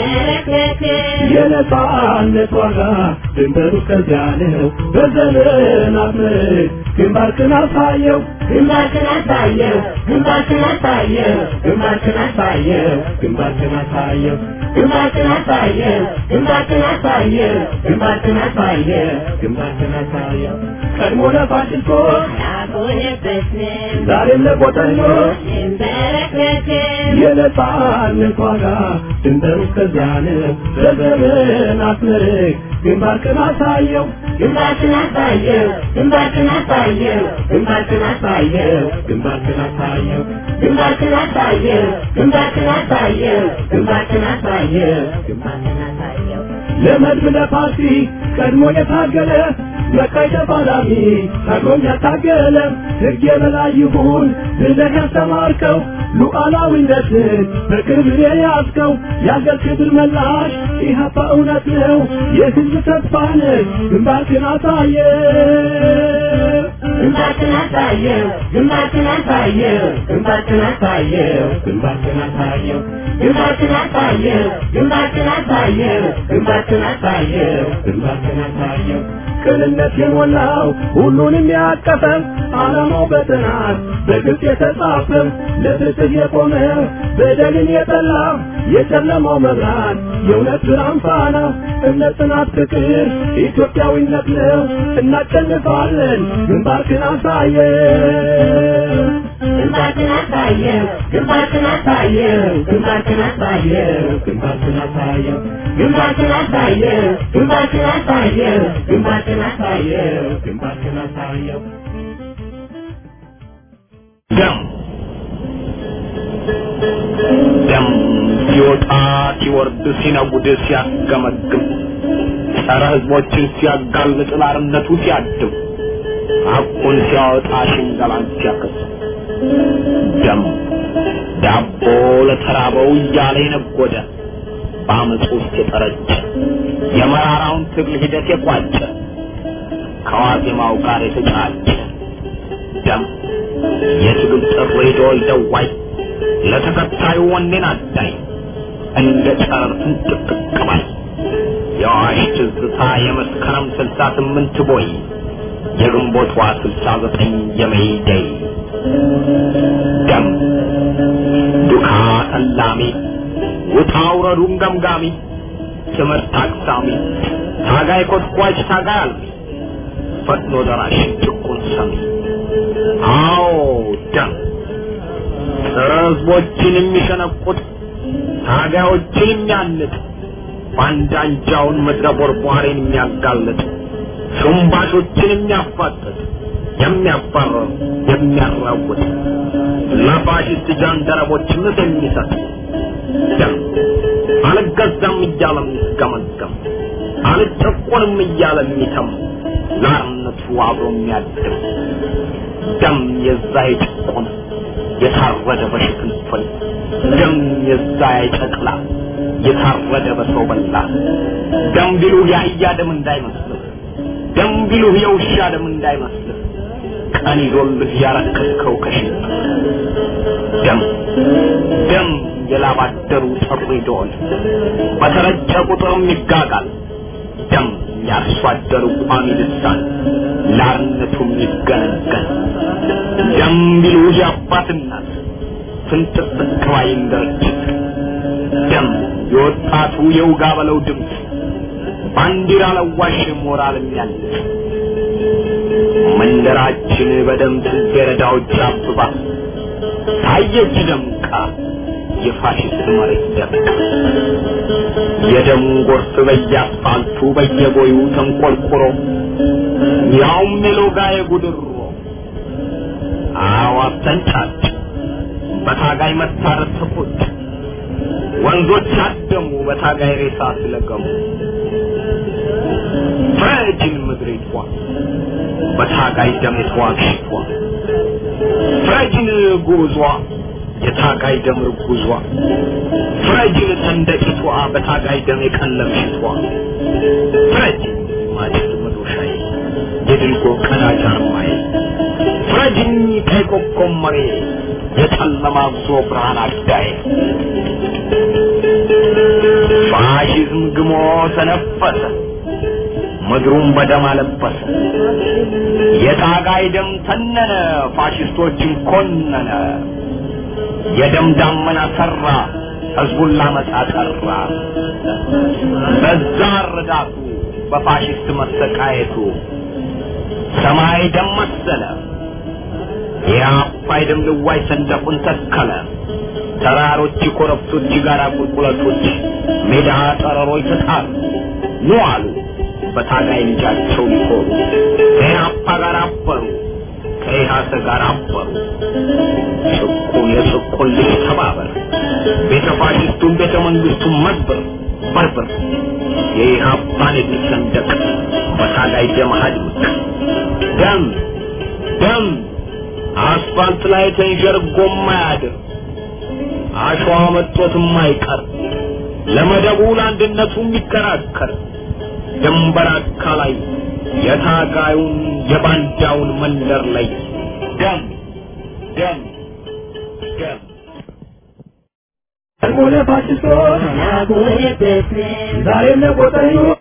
የነጻነት ዋጋ ድንበሩ ከዚያ ነው። በዘመናት ምርክ ግንባርክን አሳየው ግንባርክን አሳየው ግንባርክን አሳየው ግንባርክን አሳየው ግንባርክን አሳየው ግንባርክን አሳየው ግንባርክን አሳየው ግንባርክን አሳየው ግንባርክን አሳየው ቀድሞ ለፋሽስቶች ዛሬም ለቆጠኞች የነጻነት ዋጋ ድንበሩ ከዚያ ነው። በዘመናት ምርክ ግንባርክን አሳየው ግንባርክን አሳየው ግንባርክን አሳየው ግንባርክን አሳየው ግንባርክን አሳየው ግንባርክን አሳየው ግንባርክን አሳየው ግንባርክን አሳየው ግንባርክን አሳየው ለመድብ ለፓርቲ ቀድሞ የታገለ መቃይ ተፋላሚ ታግሎም ያታገለ ሕግ የበላይ ይሁን ብለህ ያስተማርከው ሉዓላዊነትን በክብር የያዝከው የአገር ክብር መላሽ ኢህአፓ እውነት ነው የህዝብ ተስፋ ነህ ግንባርክን አሳየ ግንባርክን አሳየው ግንባርክን አሳየው ግንባርክን አሳየው ግንባርክን አሳየው ግንባርክን አሳየው ግንባርክን አሳየው ግንባርክን አሳየው ግንባርክን አሳየው ቅንነት የሞላው ሁሉንም ያቀፈ ዓላማው በጥናት በግልጽ የተጻፈ ለፍትህ የቆመ በደልን የጠላ የጨለማው መብራት የእውነት ብርሃን ፋና እምነት፣ ጽናት፣ ፍቅር ኢትዮጵያዊነት ነው። እናሸንፋለን። ግንባርክን አሳየው ግንባርክን አሳየው ግንባርክን አሳየው ግንባርክን አሳየው ግንባርክን አሳየው ግንባርክን አሳየው ግንባርክን አሳየው ግንባርክን አሳየው ግንባርክን አሳየው ደም ደም ሲወጣ ሲወርድ ሲነጉድ ሲያስገመግም ጸረ ህዝቦችን ሲያጋልጥ ላርነቱ ሲያድም ሐቁን ሲያወጣ ሽንገላን ሲያከስ ደም ዳቦ ለተራበው እያለ የነጎደ በአመፅ ውስጥ የጠረጨ የመራራውን ትግል ሂደት የቋጨ ከዋዜማው ጋር የተጫጨ ደም የትግል ጥሪ ደወል ደዋይ ለተከታዩ ወኔን አዳኝ እንደ ጨረር ፍንጥቅጥቅ ባይ የአዋሽ ትዝታ የመስከረም ስልሳ ስምንት ቦይ የግንቦት ዋ ስልሳ ዘጠኝ የመይደይ ደም ዱካ ተላሚ ውጣ ውረዱን ገምጋሚ ትምህርት አቅሳሚ ታጋይ ኮስኳች ታጋይ አልሚ ፈጥኖ ደራሽ ጭቁን ሰሚ አዎ ደም ጸረ ህዝቦችን የሚሸነቁጥ ታጋዮችን የሚያንጥ ባንዳንጃውን ምድረ ቦርቧሬን የሚያጋልጥ ሹምባሾችን የሚያፋጥጥ የሚያባረር የሚያራውጥ ለፋሽስት ጃንደረቦች ምስ የሚሰጥ ደም አልገዛም እያለ የሚስገመገም አልጨቆንም እያለ የሚተም ለአርነቱ አብሮ የሚያድር ደም የዛ የጭቆነ የታረደ በሽፍንፍን ደም የዛ የጨቅላ የታረደ በሰው በላ ደም ቢሉህ የአህያ ደም እንዳይመስልህ ደም ቢሉህ የውሻ ደም እንዳይመስልህ ቀን ይዞልህ ያረከስከው ከሽንት ደም ደም የላባደሩ ጥሪ ደወል በተረጨ ቁጥርም ይጋጋል ደም የአርሶ አደሩ ቋሚ ልሳን ላርነቱም ይገነገን ደም ቢሉህ የአባት እናት ፍንጥቅ ባይ እንደረችት ደም የወጣቱ የውጋ በለው ድምፅ ባንዲራ ለዋሽ ሞራል የሚያልቅ መንደራችን በደም ጽጌረዳዎች አብባ ታየች ደምቃ የፋሽስት መሬት ደምቃ የደም ጎርፍ በየአስፋልቱ በየቦዩ ተንቆልቁሮ ያውም የሎጋ የጉድሮ አዋፍ ተንጫጭ በታጋይ መታረድ ተቆጭ ወንዞች አደሙ በታጋይ ሬሳ ስለገሙ ፍረጅን ምድሪቷ በታጋይ ደም የተዋግሽቷ ፍረጅን ጉዟ የታጋይ ደም ርጉዟ ፍረጅን ሰንደቂቷ በታጋይ ደም የቀለምሽቷ ፍረጅን ማጭድ መዶሻዬ የድልጎ ቀዳጅ አርማዬ ፍረጅኝ ቀይ ኮከብ መሬ የጨለማ ጉዞ ብርሃን አዳዬ ፋሽዝም ግሞ ተነፈሰ ምድሩን በደም አለበሰ የታጋይ ደም ተነነ ፋሽስቶችን ኮነነ የደም ዳመና ሰራ ህዝቡን ላመጻ ጠራ በዛ ረዳቱ በፋሽስት መሰቃየቱ ሰማይ ደም መሰለ የአባይ ደም ልዋይ ሰንደቁን ተከለ ተራሮች ኮረብቶች ጋራ ቁልቁለቶች ሜዳ ጠረሮች ተጣሉ ኑ አሉ በታጋይ ልጃቸው ሊኮሩ ከኢህአፓ ጋር አበሩ ከኢህአሰ ጋር አበሩ ጭቁን የጭቁን ልጅ ተባበር ቤተ ፋሽስቱን ቤተ መንግስቱን መዝበር በርበር የኢህአፓን የድል ሰንደቅ በታጋይ ደም አድምቅ ደም ደም አስፋልት ላይ ተንዠርጎ ማያድር አሸዋ መጦት የማይቀር ለመደቡ ለአንድነቱ የሚከራከር ድንበር አካላይ የታጋዩን የባንዳውን መንደር ላይ ደም ደም ደም ሆነ ፋሽስቶች ዛሬም ለቆጠኙ